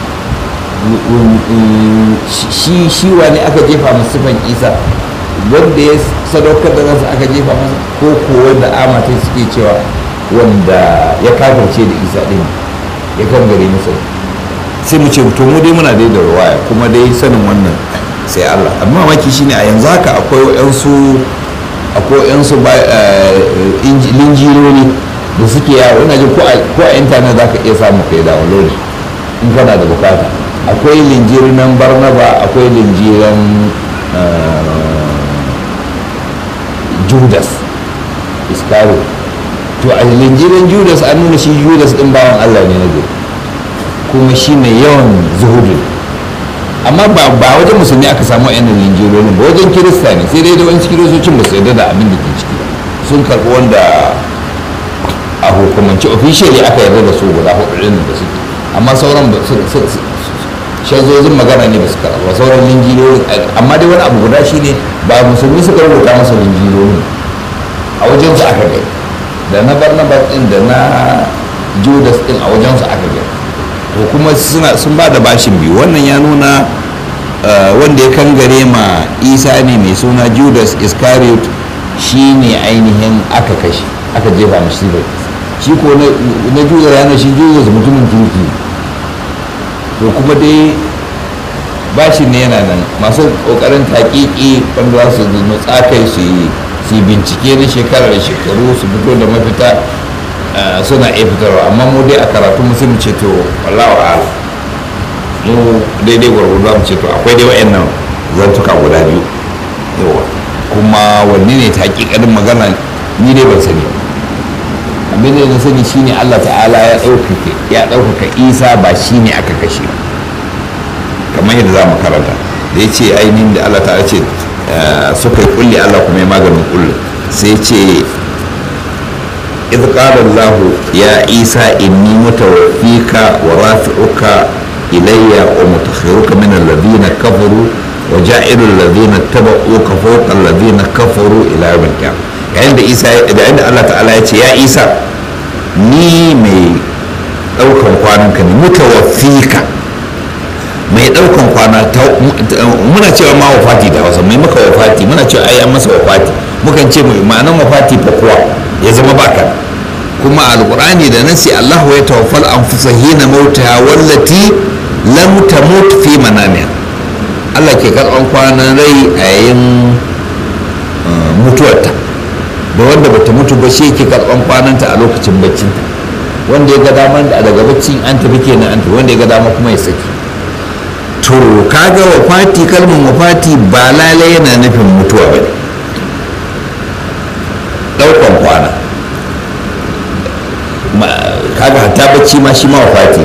shi shi wani aka jefa masa sifan Isa wanda ya sadaukar da ransa aka jefa masa ko ko wanda amata suke cewa wanda ya kafirce da Isa din ya gangare masa sai mu ce to mu dai muna dai da ruwaya kuma dai sanin wannan sai Allah amma maki shine a yanzu haka akwai wayansu akwai yansu linjironi da suke yawo ina jin ko a intanet za ka iya samu kai download in kana da bukata akwai linjirin barnaba akwai linjiran judas iskaro to a linjirin judas an nuna shi judas din bawan allah ne na kuma shi mai yawan zuhudin amma ba wajen musulmi aka samu yan linjirorin ba wajen kirista ne sai dai da wani kiristocin ba su yarda da abin da ke ciki sun karɓi wanda a hukumance officially aka yarda da su guda hudu ɗin da suke amma sauran ba shazozin magana ne ba su karɓa sauran linjirorin amma dai wani abu guda shine ba musulmi suka rubuta masa linjirorin a wajen su aka gai da na barnabas ɗin da na judas ɗin a wajen su aka gai to kuma sun ba da bashin biyu wannan ya nuna wanda ya kangare ma isa ne mai suna judas iscariot shi ne ainihin aka kashe aka jefa mashi sifar shi ko na judas yana shi judas mutumin kirki to kuma dai bashin ne yana nan masu kokarin taƙiƙi wanda za su nutsa kai su yi bincike na shekara da shekaru su fito da mafita suna iya fitarwa amma mu dai a karatu mu sai mu ce to wallahu a'lam mu daidai gwargwado mu ce to akwai dai wayannan zantuka guda biyu yawa kuma wanne ne ta hakikanin magana ni dai ban sani abin da na sani shine Allah ta'ala ya ɗaukaka ya ɗaukaka Isa ba shine aka kashe kamar yadda za mu karanta da ya ce ainihin da Allah ta'ala ce suka yi kulli Allah kuma ya maganin kulli sai ce إذ قال الله يا عيسى إني متوفيك ورافعك إلي ومتخرك من الذين كفروا وجائل الذين اتبعوك فوق الذين كفروا إلى يوم القيامة عند عيسى عند الله تعالى يا عيسى ni mai ɗaukan kwananka ne mutawaffika mai ɗaukan kwana muna cewa ma wafati da hausa mai maka wafati muna cewa ai an masa wafati mukan ce ma'anan wafati fa kuwa ya zama baka kuma alqur'ani da nasi Allah ya tawaffal anfusa hina mautaha wallati lam tamut fi manamiha Allah ke karban kwanan rai a yayin mutuwarta da wanda bata mutu ba shi ke karban kwananta a lokacin baccinta wanda ya ga dama daga baccin an tafi kenan an tafi wanda ya ga dama kuma ya saki to kaga wafati kalmar wafati ba lalai yana nufin mutuwa ba ne daukan kwana kaga hatta bacci ma shi ma wafati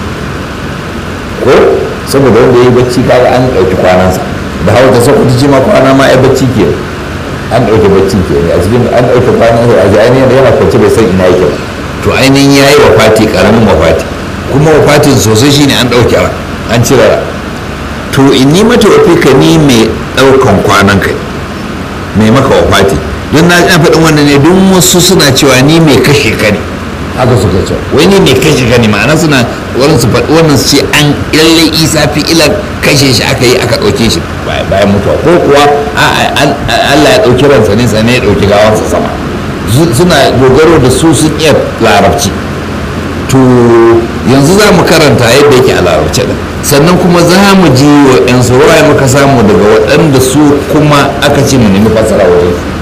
ko saboda wanda ya yi bacci kaga an ɗauki kwanansa da hau da sakwata ce ma kwana ma ya bacci ke an ɗauki bacci ke a cikin an ɗauki kwanansa a ainihin da yana kwance bai san ina yake ba to ainihin ya yi wafati ƙaramin wafati kuma wafatin sosai shine an ɗauki an cire to in ni mata wafika ni mai ɗaukan kwanan kai mai maka wafati don na ina faɗin wannan ne don wasu suna cewa ni mai kashe ka ne haka suka ce wai ni mai kashe ka ne ma'ana suna wani su faɗi wannan su ce an lalle isa fi ilar kashe shi aka yi aka ɗauke shi bayan mutuwa ko kuwa allah ya ɗauki ransa ne sannan ya ɗauki gawansa sama suna dogaro da su sun iya larabci to yanzu za mu karanta yadda yake a larabci ɗin sannan kuma za mu ji wa yan ruwaya muka samu daga waɗanda su kuma aka ce mu nemi fasara wajen su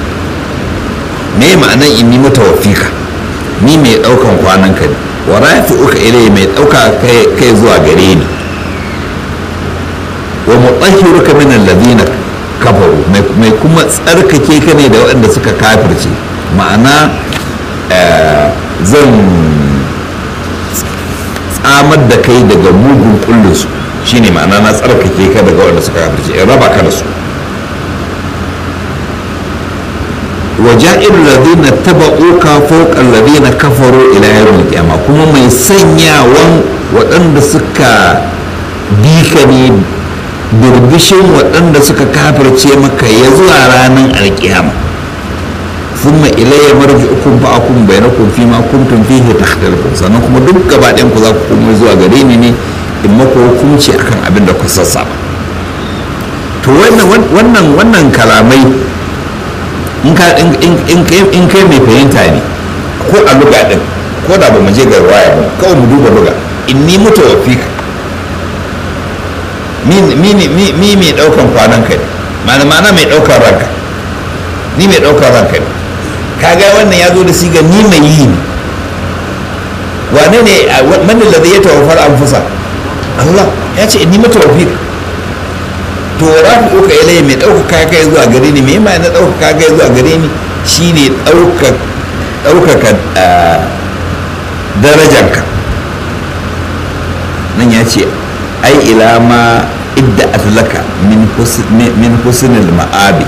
me ma'anan inni mutawaffika ni mai ɗaukan kwanan ka ne wa rafi uka ilai mai ɗauka kai zuwa gare ni wa mutahhiruka min alladhina kafaru mai kuma tsarkake ka ne da waɗanda suka kafirce ma'ana zan tsamar da kai daga mugun kullinsu shine ma'ana na tsarkake ka daga waɗanda suka kafirce in raba ka da su وجائر الذين اتبعوك فوق الذين كفروا الى يوم القيامه kuma mai sanyawan waɗanda suka bi ka ne birbishin waɗanda suka kafirce maka ya zuwa ranar alkiyama thumma ilayya marji'ukum fa akum bainakum fi ma kuntum fihi takhtalifun sannan kuma duk gaba ɗayan ku za ku koma zuwa gare ni ne in mako hukunci akan abin da ku sassaba to wannan wannan wannan kalamai in kai mai fahimta ne ko a luga din ko da ba mu je ga waya ba kawai mu duba luga in ni mutu wa fika mi mai daukan kwanan ka ne mana mana mai daukan ranka ni mai daukan ranka ne kaga wannan ya zo da siga ni mai yi ne wane ne manin da ya tawafar anfusa Allah ya ce in ni mutu wa fika to rafi uka ilai mai ɗaukaka kai zuwa gare ni mai ma na ɗaukaka kai zuwa gare ni shine ɗaukaka darajanka nan ya ce ai ila ma idda atlaka min husnul ma'abi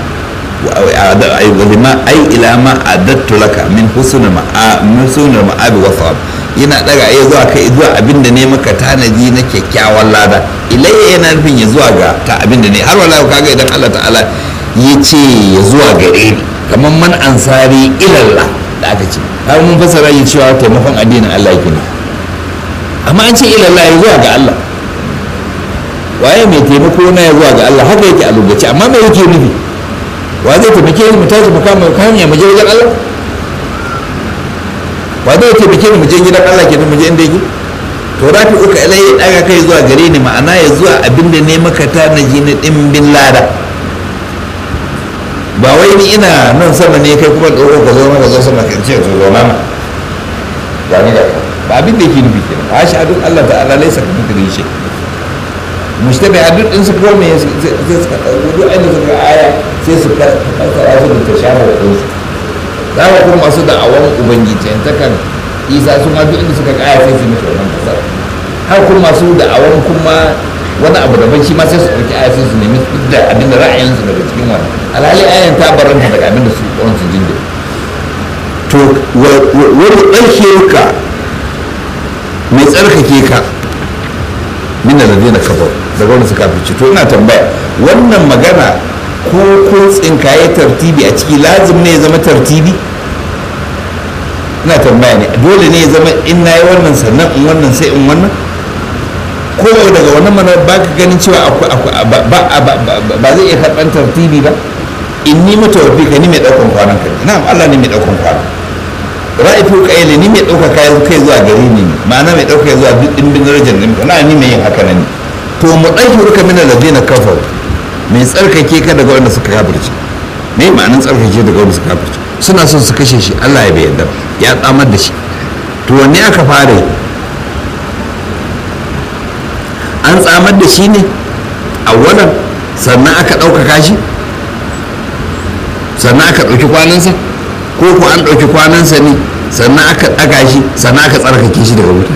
ai ila ma adattu laka min husnul ma'abi wa thawab yana daga ya zuwa kai zuwa abinda ne maka tanadi na kyakkyawan lada ilayya yana nufin ya zuwa ga ta abinda ne har wala kaga idan Allah ta'ala ya ce ya zuwa gare ni kamar man ansari ilallah da aka ce har mun fasara yi cewa taimakon addinin Allah yake ne amma an ce ilallah ya zuwa ga Allah waye mai taimako na ya zuwa ga Allah haka yake a lokaci amma me yake nufi wa zai taimake ni mu tashi mu kama hanya mu je wajen Allah wa zai taimake ni mu je gidan Allah kenan mu je inda yake to rafi uka ilai ya daga kai zuwa gare ni ma'ana ya zuwa abinda ne maka tanaji na dimbin lada ba wai ni ina nan sama ne kai kuma ɗaukar ka zo maka zo sama kan ce to zo mana ba ni da ba abin da yake nufi kenan a shi adun Allah ta'ala laisa ka mutane shi mushtabi adun din su ko me sai suka dauko duk ainihin suka aya sai su fassara su da tashabar din su za ka kuma masu da'awan ubangiji ta kan isa su ma duk inda suka kaya sai su mutu wannan kasar har kuma masu da'awan kuma wani abu daban shi ma sai su ɗauki aya sai su nemi da abin da ra'ayinsu daga cikin wani alhali ayan ta baranta daga abin da su ɗan su jinda to wani ɗauke ka mai tsarkake ka min da zai na kafa daga wani suka fice to ina tambaya wannan magana ko kun tsinkaye tartibi a ciki lazim ne ya zama tartibi ina tambaya ne dole ne ya zama in na yi wannan sannan in wannan sai in wannan ko daga wannan mana ba ka ganin cewa ba zai iya karɓar tartibi ba in ni mutawafi ka ni mai ɗaukan kwanan ka na'am Allah ne mai ɗaukan kwanan ra'ifu qaili ni mai ɗauka kayan kai zuwa gare ni ma'ana mai ɗauka zuwa duk dimbin darajar ni na ni mai yin haka nan to mu ɗauki ruka min alladhina kafaru mai tsarkake ka daga wanda suka kafirce me ma'anin tsarkake daga wanda suka kafirce suna son su kashe shi Allah ya bai yarda ya tsamar da shi to wanne aka fara yi an tsamar da shi ne a wadan sannan aka ɗaukaka shi sannan aka ɗauki kwanansa ko ko an ɗauki kwanansa ne sannan aka ɗaga shi sannan aka tsarkake shi daga wuta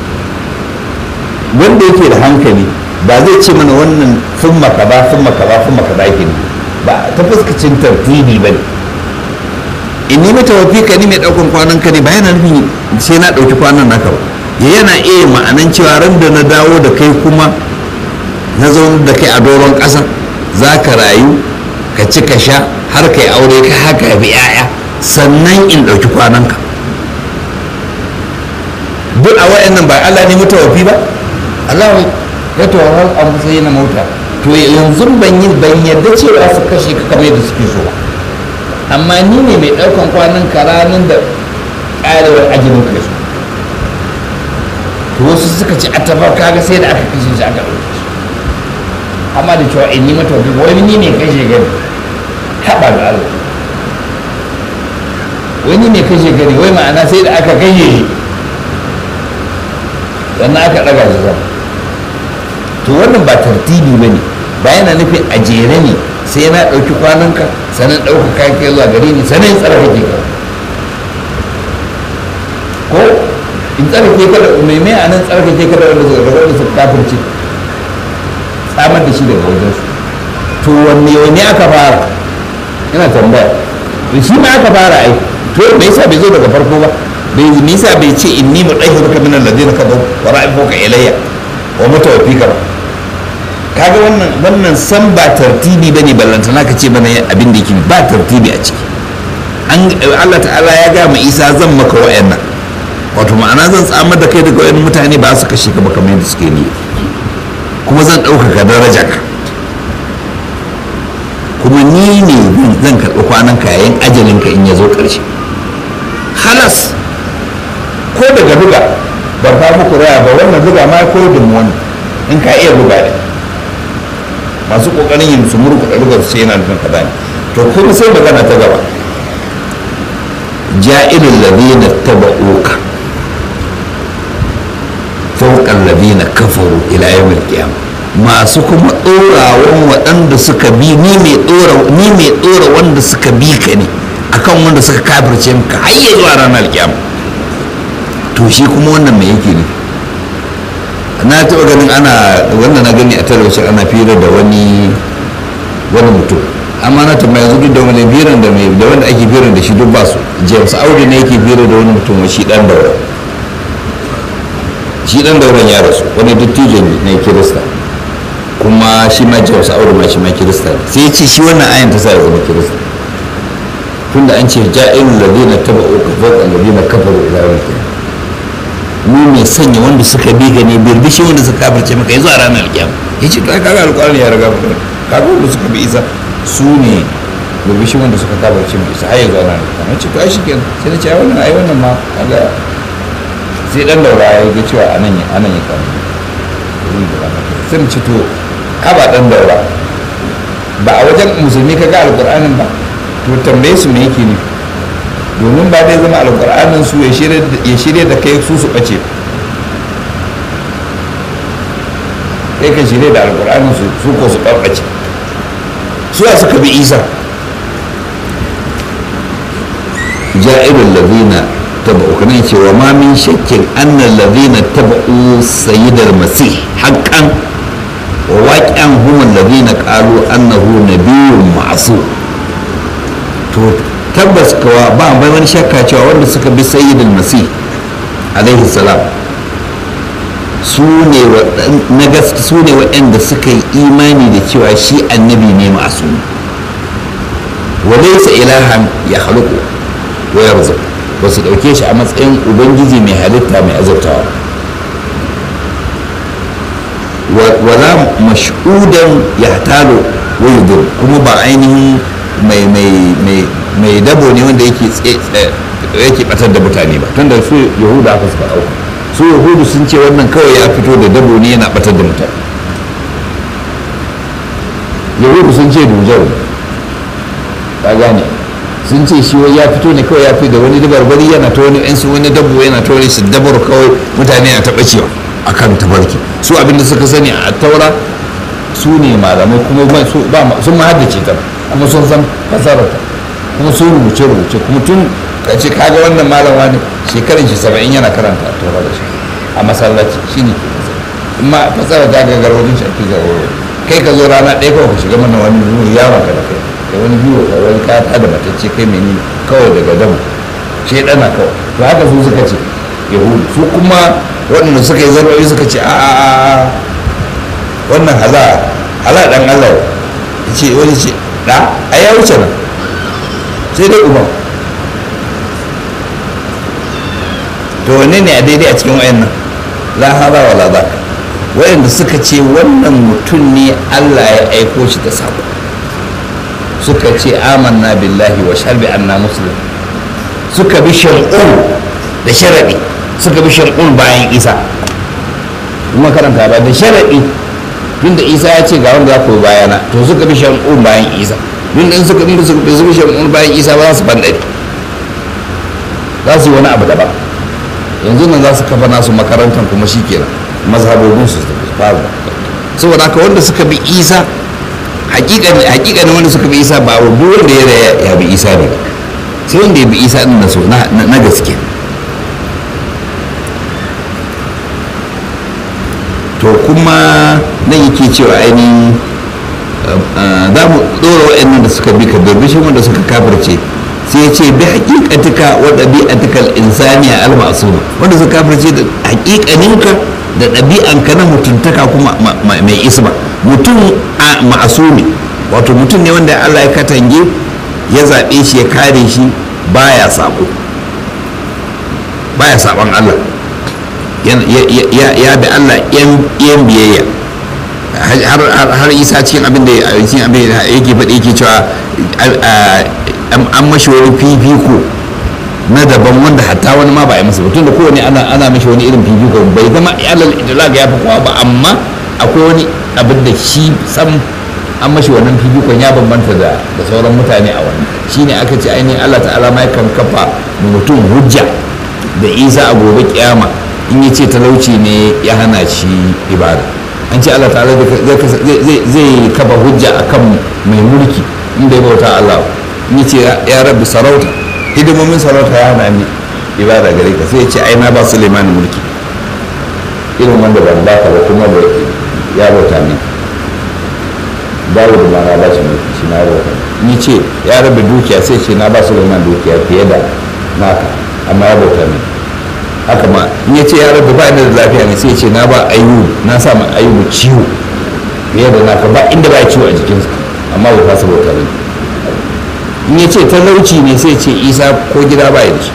wanda yake da hankali ba zai ce mana wannan sun maka ba sun maka ba sun maka ba yake ne ba ta fuskacin tartibi ba ne in ni mata wafi ka ni mai ɗaukan kwanan ka ne ba yana nufin sai na ɗauki kwanan naka ba yana iya ma'anan cewa ran da na dawo da kai kuma na zaune da kai a doron ƙasa za ka rayu ka ci ka sha har ka yi aure ka haka bi 'ya'ya sannan in ɗauki kwananka duk a wayannan ba Allah ne mutawafi ba Allah ya tawar a matsayi na mota to yanzu ban yi ban yarda cewa su kashe ka kamar yadda suke so ba amma ni ne mai ɗaukan kwanan karanin da ƙarewar ajinin kai su to wasu suka ce a tabar kaga sai da aka kashe shi aka ɗauke shi amma da cewa in ni mata wani ni ne kashe gani haɓa da Allah wani ne kashe gani wai ma'ana sai da aka kashe shi sannan aka ɗaga shi sama to wannan ba tartibi ba ne ba yana nufin a jere ne sai na ɗauki kwananka sannan ɗauka kayan kai zuwa gare ni sannan in tsarkake ka ko in tsarkake ka da mai mai a nan tsarkake ka da wanda suka da wanda suka kafirce tsamar da shi daga wajen su to wanne wanne aka fara ina tambaya to shi ma aka fara ai to me yasa bai zo daga farko ba bai me yasa bai ce inni mudahhiruka min alladhina kafaru wa ra'ifuka ilayya wa mutawaffika ba kaga wannan wannan san ba tartibi bane ballantana ka ce bana abin da yake ba tartibi a ciki an Allah ta'ala ya ga ma Isa zan maka wa'annan wato ma'ana zan tsamar da kai daga wayannan mutane ba su kashe ka ba kamar yadda suke ni kuma zan ɗaukaka daraja ka kuma ni ne zan karɓi kwanan kayan ajalinka in ya zo ƙarshe halas ko daga buga ban fa muku raya ba wannan buga ma ko da mu wannan in ka iya buga ne masu ƙoƙarin yin su murku da rugar su yana nufin kaza ne to kuma sai magana ta gaba ja'ilul ladina taba'uka fawqal ladina kafaru ila yawmil qiyamah masu kuma ɗorawan waɗanda suka bi ni mai ɗora ni mai ɗora wanda suka bi ka ne akan wanda suka kafirce maka har ya zuwa ranar kiyama to shi kuma wannan me yake ne na taɓa ganin ana wanda na gani a talabijin ana fira da wani wani mutum amma na tambaya yanzu duk da wani firan da mai da wanda ake firan da shi duk ba su james audu ne yake fira da wani mutum shi dan daura shi dan dauran ya rasu wani dattijo ne kirista kuma shi ma james audu ma shi ma kirista ne sai ya ce shi wannan ayan ta sa ya zama kirista tunda an ce ja'ilul ladina taba'u ka fawqa alladina kafaru ila yawmil qiyamah mu mai sanya wanda suka bi ga ne birbishi wanda suka kafirce maka yanzu a ranar alkiyama ya ce to ai kaga alƙur'ani ya riga mu kaga wanda suka bi isa su ne birbishin wanda suka kafirce mu isa har yanzu ana nan na ce to ai shikenan sai na ce ai wannan ai wannan ma kaga sai dan daura ya ga cewa anan ya anan ya kama sai mu ce to haba dan daura ba a wajen musulmi ka ga alƙur'anin ba to tambaye su me yake nufi domin ba dai zama alƙur'anin su ya shirya da kai su su ɓace kai ka shirya da alƙur'anin su su ko su ɓaɓɓace su ya suka bi isa ja'irul ladina taba'u kana ce wa ma min shakkin anna ladina taba'u sayyidal masih haqqan wa waqi'an hum alladhina qalu annahu nabiyyun ma'sum to tabbas kawa ba bai wani shakka cewa wanda suka bi sayyidul masih alaihi salam su ne na gaske su ne waɗanda suka yi imani da cewa shi annabi ne masu wa laysa ilahan ya haluku wa yarzuq ba su ɗauke shi a matsayin ubangiji mai halitta mai azurtawa wala mash'udan ya talo wa yudur kuma ba ainihin mai mai dabo ne wanda yake yake batar da mutane ba tunda su yahuda aka suka dauka su yahudu sun ce wannan kawai ya fito da dabo ne yana batar da mutane yahudu sun ce dujau ka gane sun ce shi ya fito ne kawai ya fi da wani dabarbari yana ta wani yan su wani dabo yana ta wani su dabar kawai mutane na taɓa cewa akan tabarki su abinda suka sani a taura su ne malamai kuma sun ma haddace ta kuma sun san fasararta kuma sun rubuce rubuce kuma tun ka ce kaga wannan malama ne shekarun shi saba'in yana karanta a taura da shi a masallaci shi ne in ma fasara ta ga garwajin shi ake garwajo kai ka zo rana ɗaya kawai ka shiga mana wani biyu yawon ka da kai da wani biyu ka wani ka ta da matacce kai mai nini kawai daga damu shaidana kawai to haka su suka ce yahudu su kuma waɗanda suka yi zarwayi suka ce a a a wannan hala hala dan allah ya ce wani ce da a ya wuce nan sai dai uban to wanne ne a daidai a cikin wayannan la hada wala za wayanda suka ce wannan mutum ne Allah ya aiko shi da sako suka ce amanna billahi wa sharbi anna muslim suka bi shar'un da sharadi suka bi shar'un bayan isa kuma karanta ba da sharadi tunda isa ya ce ga wanda za ku bayana to suka bi shar'un bayan isa tun in suka bi suka bi shar'un bayan isa ba za su bandare za su yi wani abu daban yanzu nan za su kafa nasu makarantar kuma shi kenan mazhabobin su su faru saboda haka wanda suka bi isa hakikanin wanda suka bi isa ba duk wanda ya raya ya bi isa ne ba sai wanda ya bi isa din na so na gaske to kuma nan yake cewa ainihin za mu ɗora waɗannan da suka bi ka birbishin wanda suka kafirce sai ya ce bi hakikatika wa ɗabi'atikal insaniya al-ma'suma wanda suka kafirce da hakikaninka da ɗabi'anka na mutuntaka kuma mai isma mutum a ma'asumi wato mutum ne wanda Allah ya katange ya zaɓe shi ya kare shi baya sabo baya sabon Allah ya bi Allah yan biyayya har isa cikin abin da yake faɗi yake cewa an mashi wani fifiko na daban wanda hatta wani ma ba ya masa tun da kowane ana mashi wani irin fifiko bai zama alal idlag ya fi kowa ba amma akwai wani abin da shi sam an mashi wannan fifikon ya bambanta da sauran mutane a wannan shine aka ce ainihin Allah ta'ala ma yakan kafa mutum hujja da isa a gobe kiyama in ya ce talauci ne ya hana shi ibada an ce Allah ta'ala zai kafa hujja akan mai mulki inda ya bauta Allah in ya ce ya rabbi sarauta hidimomin sarauta ya hana ni ibada gare ka sai ya ce ai na ba Suleiman mulki irin wanda ban ba ka ba kuma da ya bauta min dawo da ma na ba shi mulki shi na bauta ni ce ya rabbi dukiya sai ce na ba Suleiman dukiya fiye da naka amma ya bauta min haka ma in ya ce ya rabbi ba inda da lafiya ne sai ce na ba ayyubu na sa ma ayyubu ciwo fiye da naka ba inda ba ciwo a jikinsa amma bai fasa bauta min in ya ce talauci ne sai ce isa ko gida ba da shi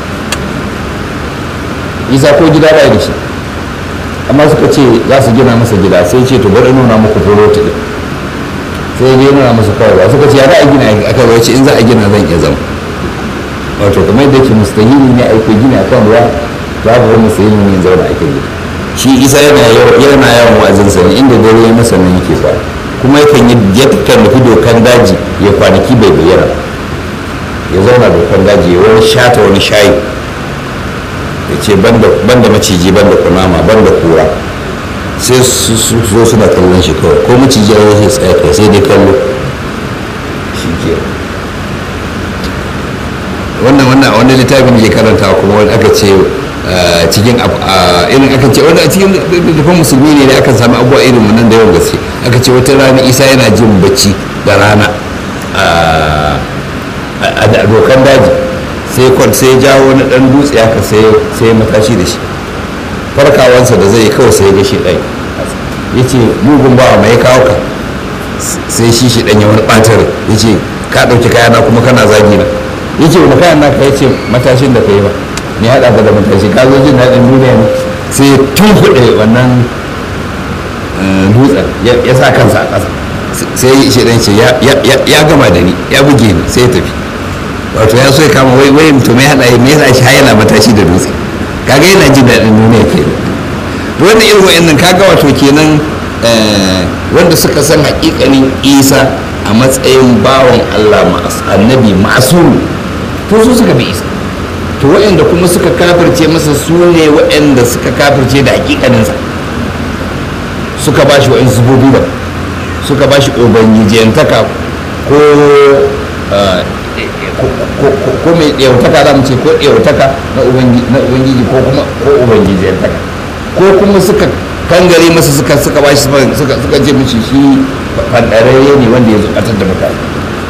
isa ko gida ba da shi amma suka ce za su gina masa gida sai ce to bari nuna muku fuloti din sai dai nuna masa kawai ba suka ce ya za a gina aka zo ce in za a gina zan iya zama wato kamar yadda yake mustahili ne ake gina kan ruwa za ku wani mustahili ne in zauna ake gina shi isa yana yana yawan wa'azin sa ne inda dare ya masa nan yake ba kuma yakan yi yakan nufi dokan daji ya kwanaki bai bayyana ya zauna dokan daji ya wani shata wani shayi ya ce banda maciji banda kunama banda kura sai su zo suna kallon shi kawai ko maciji ya yi tsaye kai sai dai kallo shi ke wannan wannan wani littafin da ke karanta kuma wani aka ce cikin irin aka ce wanda a cikin littafin musulmi ne da aka sami abubuwa irin wannan da yawan gaske aka ce wata rana isa yana jin bacci da rana a dokan daji sai kwan sai jawo wani dan dutse haka sai sai matashi da shi farkawansa da zai kawai sai ga shi ɗai ya ce mugun bawa mai kawo ka sai shi shi ɗanya wani ɓatar ya ce ka ɗauki kayana kuma kana zagi na ya ce wani kayan naka ya ce matashin da ka yi ba ne haɗa ka da matashi ka zo jin daɗin duniya ne sai tun kuɗe wannan dutsen ya sa kansa a ƙasa sai shi ɗan ce ya gama da ni ya buge ni sai ya tafi wato ya so ya kama wai wai mutum ya haɗa me yasa shi yana matashi da dutse kaga yana jin daɗin duniya ke to wannan irin wa'annan kaga wato kenan wanda suka san haƙiƙanin isa a matsayin bawan allah annabi ma'asumi to su suka bi isa to wa'anda kuma suka kafirce masa su ne wa'anda suka kafirce da haƙiƙaninsa suka ba shi wa'in zubobi ba suka ba shi ubangijiyantaka ko ko mai ɗautaka za mu ce ko ɗautaka na ubangiji ko kuma ko ubangijiyantaka ko kuma suka kangare masa suka suka ba shi suka suka ce mishi shi fandararre ne wanda ya zukatar da mutane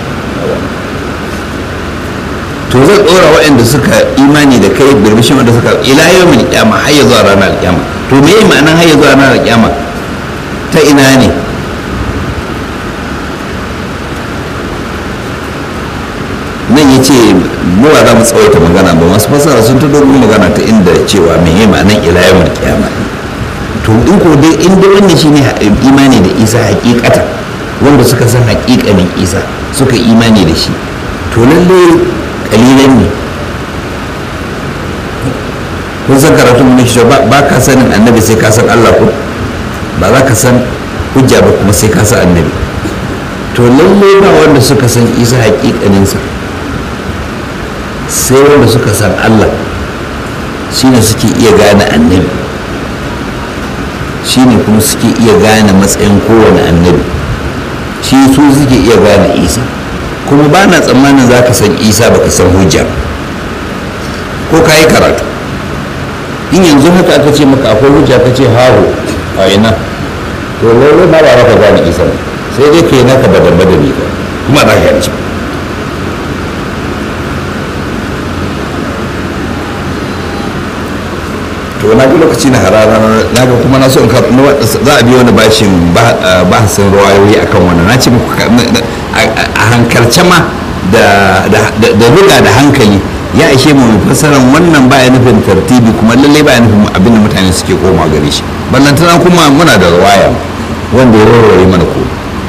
to zan ɗora waɗanda suka imani da kai birbishin wanda suka ila yau mai kyama har ya zuwa ranar kyama to me yi ma'anar har ya zuwa ranar kyama ta ina ne nan ya ce mura za mu tsawaita magana ba masu fasara sun ta dogon magana ta inda cewa mai yi ma'anan ilayamar kiyama to in ko dai in dai wannan shine imani da isa hakikata wanda suka san hakikanin isa suka imani da shi to lalle kalilan ne kun san karatu mun shi ba ka sanin annabi sai ka san Allah ko ba za ka san hujja ba kuma sai ka san annabi to lalle ba wanda suka san isa hakikaninsa sai wanda suka san Allah shine suke iya gane annabi shine kuma suke iya gane matsayin kowane annabi shi su suke iya gane isa kuma ba na tsammanin za ka san isa ba ka san hujja ko ka yi karatu in yanzu haka aka ce maka akwai hujja ka ce haho a ina to lalle ba ba ka gane isa sai dai ka yi naka badan badani ka kuma za ka gane to na bi lokaci na harara na ga kuma na so in za a biyo wani bashin bahasin ruwayoyi akan wannan na ce muku a hankalce ma da ruga da hankali ya ishe mu fasaran wannan baya nufin tartibi kuma lallai baya nufin abin da mutane suke koma gare shi ballantana kuma muna da ruwaya wanda ya warware mana ko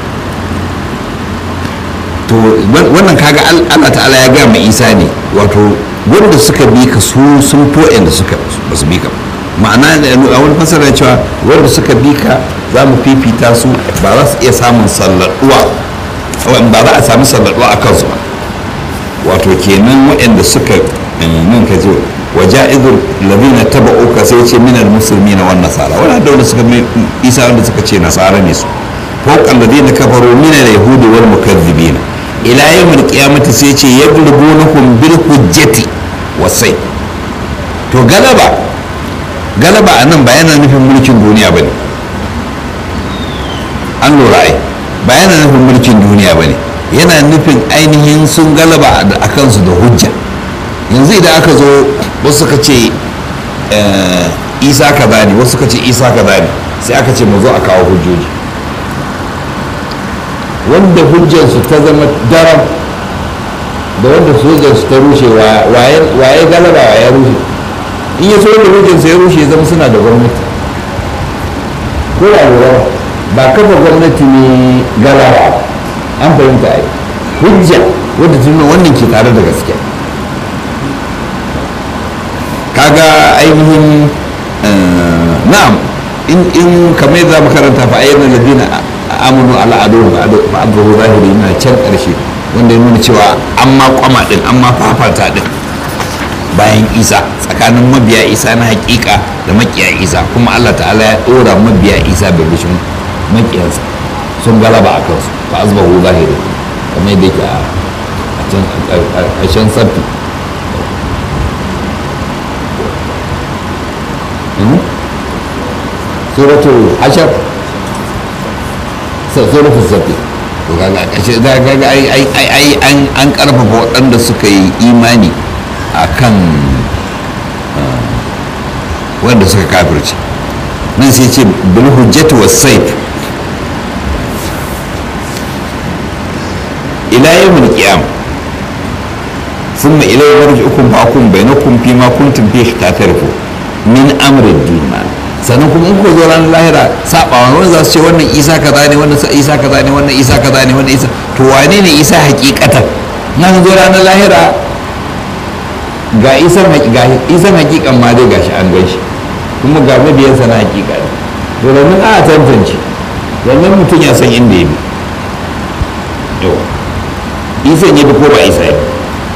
to wannan kaga Allah ta'ala ya ga mai isa ne wato wanda suka bi ka su sun fo da suka ba su bi ka ma'ana a wani fasara cewa wanda suka bi ka za mu fifita su ba za su iya samun salladuwa ba za a sami salladuwa a kansu ba wato kenan waɗanda suka nan ka ce wa ja'izul ladina taba'uka sai ce minal muslimina wan nasara wala da wanda suka isa wanda suka ce nasara ne su fawqa alladina kafaru minal yahudi wal mukaththibina ila yawmil qiyamati sai ce yadrubunakum bil hujjati wasai to galaba galaba a nan ba yana nufin mulkin duniya ba ne an lura ai ba yana nufin mulkin duniya ba ne yana nufin ainihin sun galaba a kansu da hujja yanzu idan aka zo wasu suka ce isa kaza ne wasu suka ce isa kaza ne sai aka ce mu zo a kawo hujjoji wanda hujjarsu ta zama daram da wanda hujjarsu ta rushe waye galaba waye rushe in ya so da hujjarsu ya rushe zama suna da gwamnati ko da lura ba kafa gwamnati ne galaba an fahimta ai hujja wadda ta nuna wannan ke tare da gaske kaga ainihin na'am in kamar yadda za mu karanta fa ayyana ladina amunu ala adu ba abu zahiri na can karshe wanda ya nuna cewa an ma kwama din an ma fafata din bayan isa tsakanin mabiya isa na hakika da makiya isa kuma allah ta'ala ya dora mabiya isa da bishin makiyansa sun galaba a kansu ba azbahu zahiri kamar yadda yake a ƙarshen sabbi suratul hashar suratul sabbi to kaga kashe da kaga ai ai ai ai an an karfafa waɗanda suka yi imani akan wanda suka kafirce nan sai ce bil hujjati was sayf ila yawmil qiyam thumma ilayhi marji'ukum fa'akum bainakum fima kuntum fihi tatarfu min amri ad-din sannan kuma in ko zo ranar lahira sabawa wani za su ce wannan isa kaza ne wannan isa kaza ne wannan isa kaza ne wannan isa to wane ne isa hakikatan nan zo ranar lahira ga isan ga isan hakikan ma dai gashi an gaishe kuma ga mabiyansa na hakika ne to domin a tantance wannan mutum ya san inda ya bi to isan ya bi ko ba isa ya bi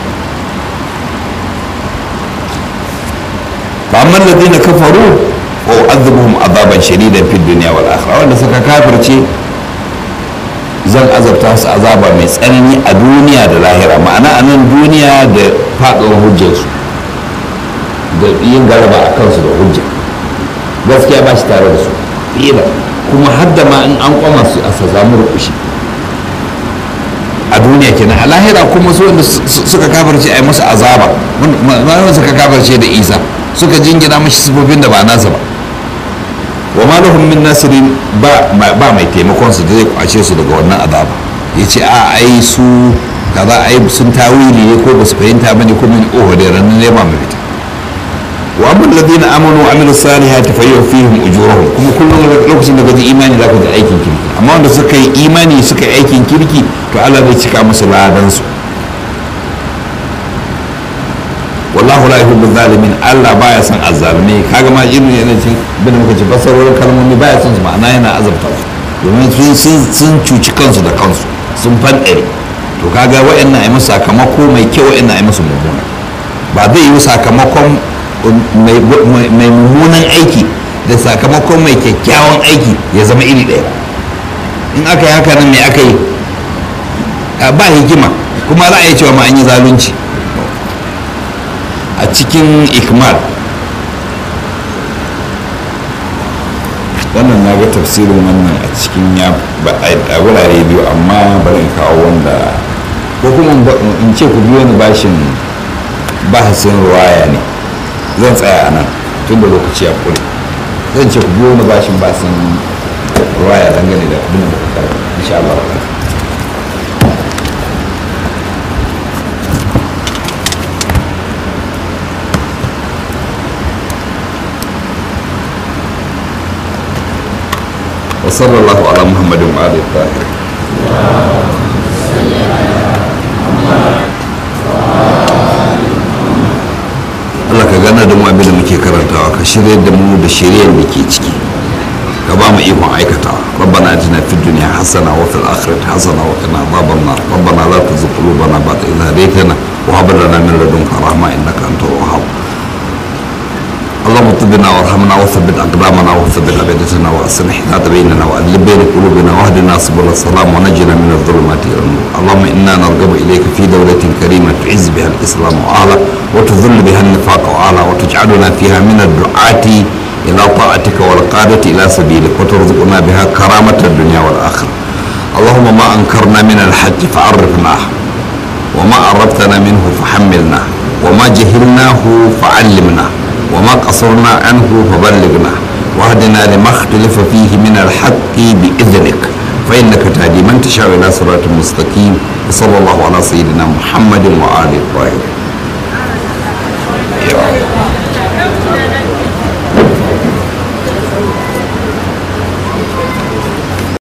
فأما الذين كفروا وأعذبهم عذابا شديدا في الدنيا والآخرة wanda suka kafirce zan azabta su azaba mai tsanani a duniya da lahira ma'ana a nan duniya da faɗuwar hujjarsu da yin galaba a kansu da hujja gaskiya ba shi tare da su fiye kuma har da ma in an kwama su a sa samu rukushi a duniya kenan a lahira kuma su wanda suka kafirce a yi musu azaba wanda suka kafirce da isa suka jingina mashi sifofin da ba nasa ba wa ma lahum min nasirin ba ba mai taimakon su da zai kwace su daga wannan azaba yace a ai su kaza ai sun tawili ne ko ba su fahimta ba ne ko min oho da ranar nema mafita wa amma alladhina amanu wa amilu salihati fa yuwafihim ujurahum kuma kullum lokacin da gaji imani za ka ga aikin kirki amma wanda suka yi imani suka yi aikin kirki to Allah zai cika musu ladan su wallahu la yuhibbu zalimin Allah baya son azzalumai kaga ma irin yana cin bin muka ci fasarorin kalmomi baya son su ma'ana yana azabta su domin sun sun cuci kansu da kansu sun fanɗare to kaga wa'annan ai musu sakamako mai kyau wa'annan ai musu mummuna ba zai yi sakamakon mai mummunan aiki da sakamakon mai kyakkyawan aiki ya zama iri ɗaya in aka yi haka nan mai aka yi ba hikima kuma za a yi cewa ma an yi zalunci a cikin ikmal wannan na ga tafsirin wannan a cikin ya a wurare biyu amma bari in kawo wanda ko kuma in ce ku biyo ni bashin bahasin ruwaya ne zan tsaya a nan tun da lokaci ya kure zan ce ku biyo ni bashin bahasin ruwaya dangane da abin da kuka insha Allah وصلى الله على محمد وآله الطاهرين Allah ka gana da mu abin da muke karantawa ka shirya da mu da shiryar da ke ciki ka ba mu ikon aikatawa rabbana atina fid dunya hasana wa fil akhirati hasana wa qina adhaban nar rabbana la tuzigh qulubana ba'da idh hadaytana wa hab lana min ladunka rahma innaka antal wahhab اللهم طبنا وارحمنا وثبت اقدامنا وثبت ابدتنا واصلح ذات بيننا والف بين قلوبنا واهدنا سبل السلام ونجنا من الظلمات الى النور اللهم انا نرغب اليك في دوله كريمه تعز بها الاسلام واهله وتذل بها النفاق واهله وتجعلنا فيها من الدعاة الى طاعتك والقاده الى سبيلك وترزقنا بها كرامه الدنيا والاخره اللهم ما انكرنا من الحج فعرفناه وما عرفتنا منه فحملنا وما جهلناه فعلمنا وما قصرنا عنه فبلغنا واهدنا لما اختلف فيه من الحق بإذنك فإنك تهدي من تشاء إلى صراط مستقيم وصلى الله على سيدنا محمد وآله الطاهرين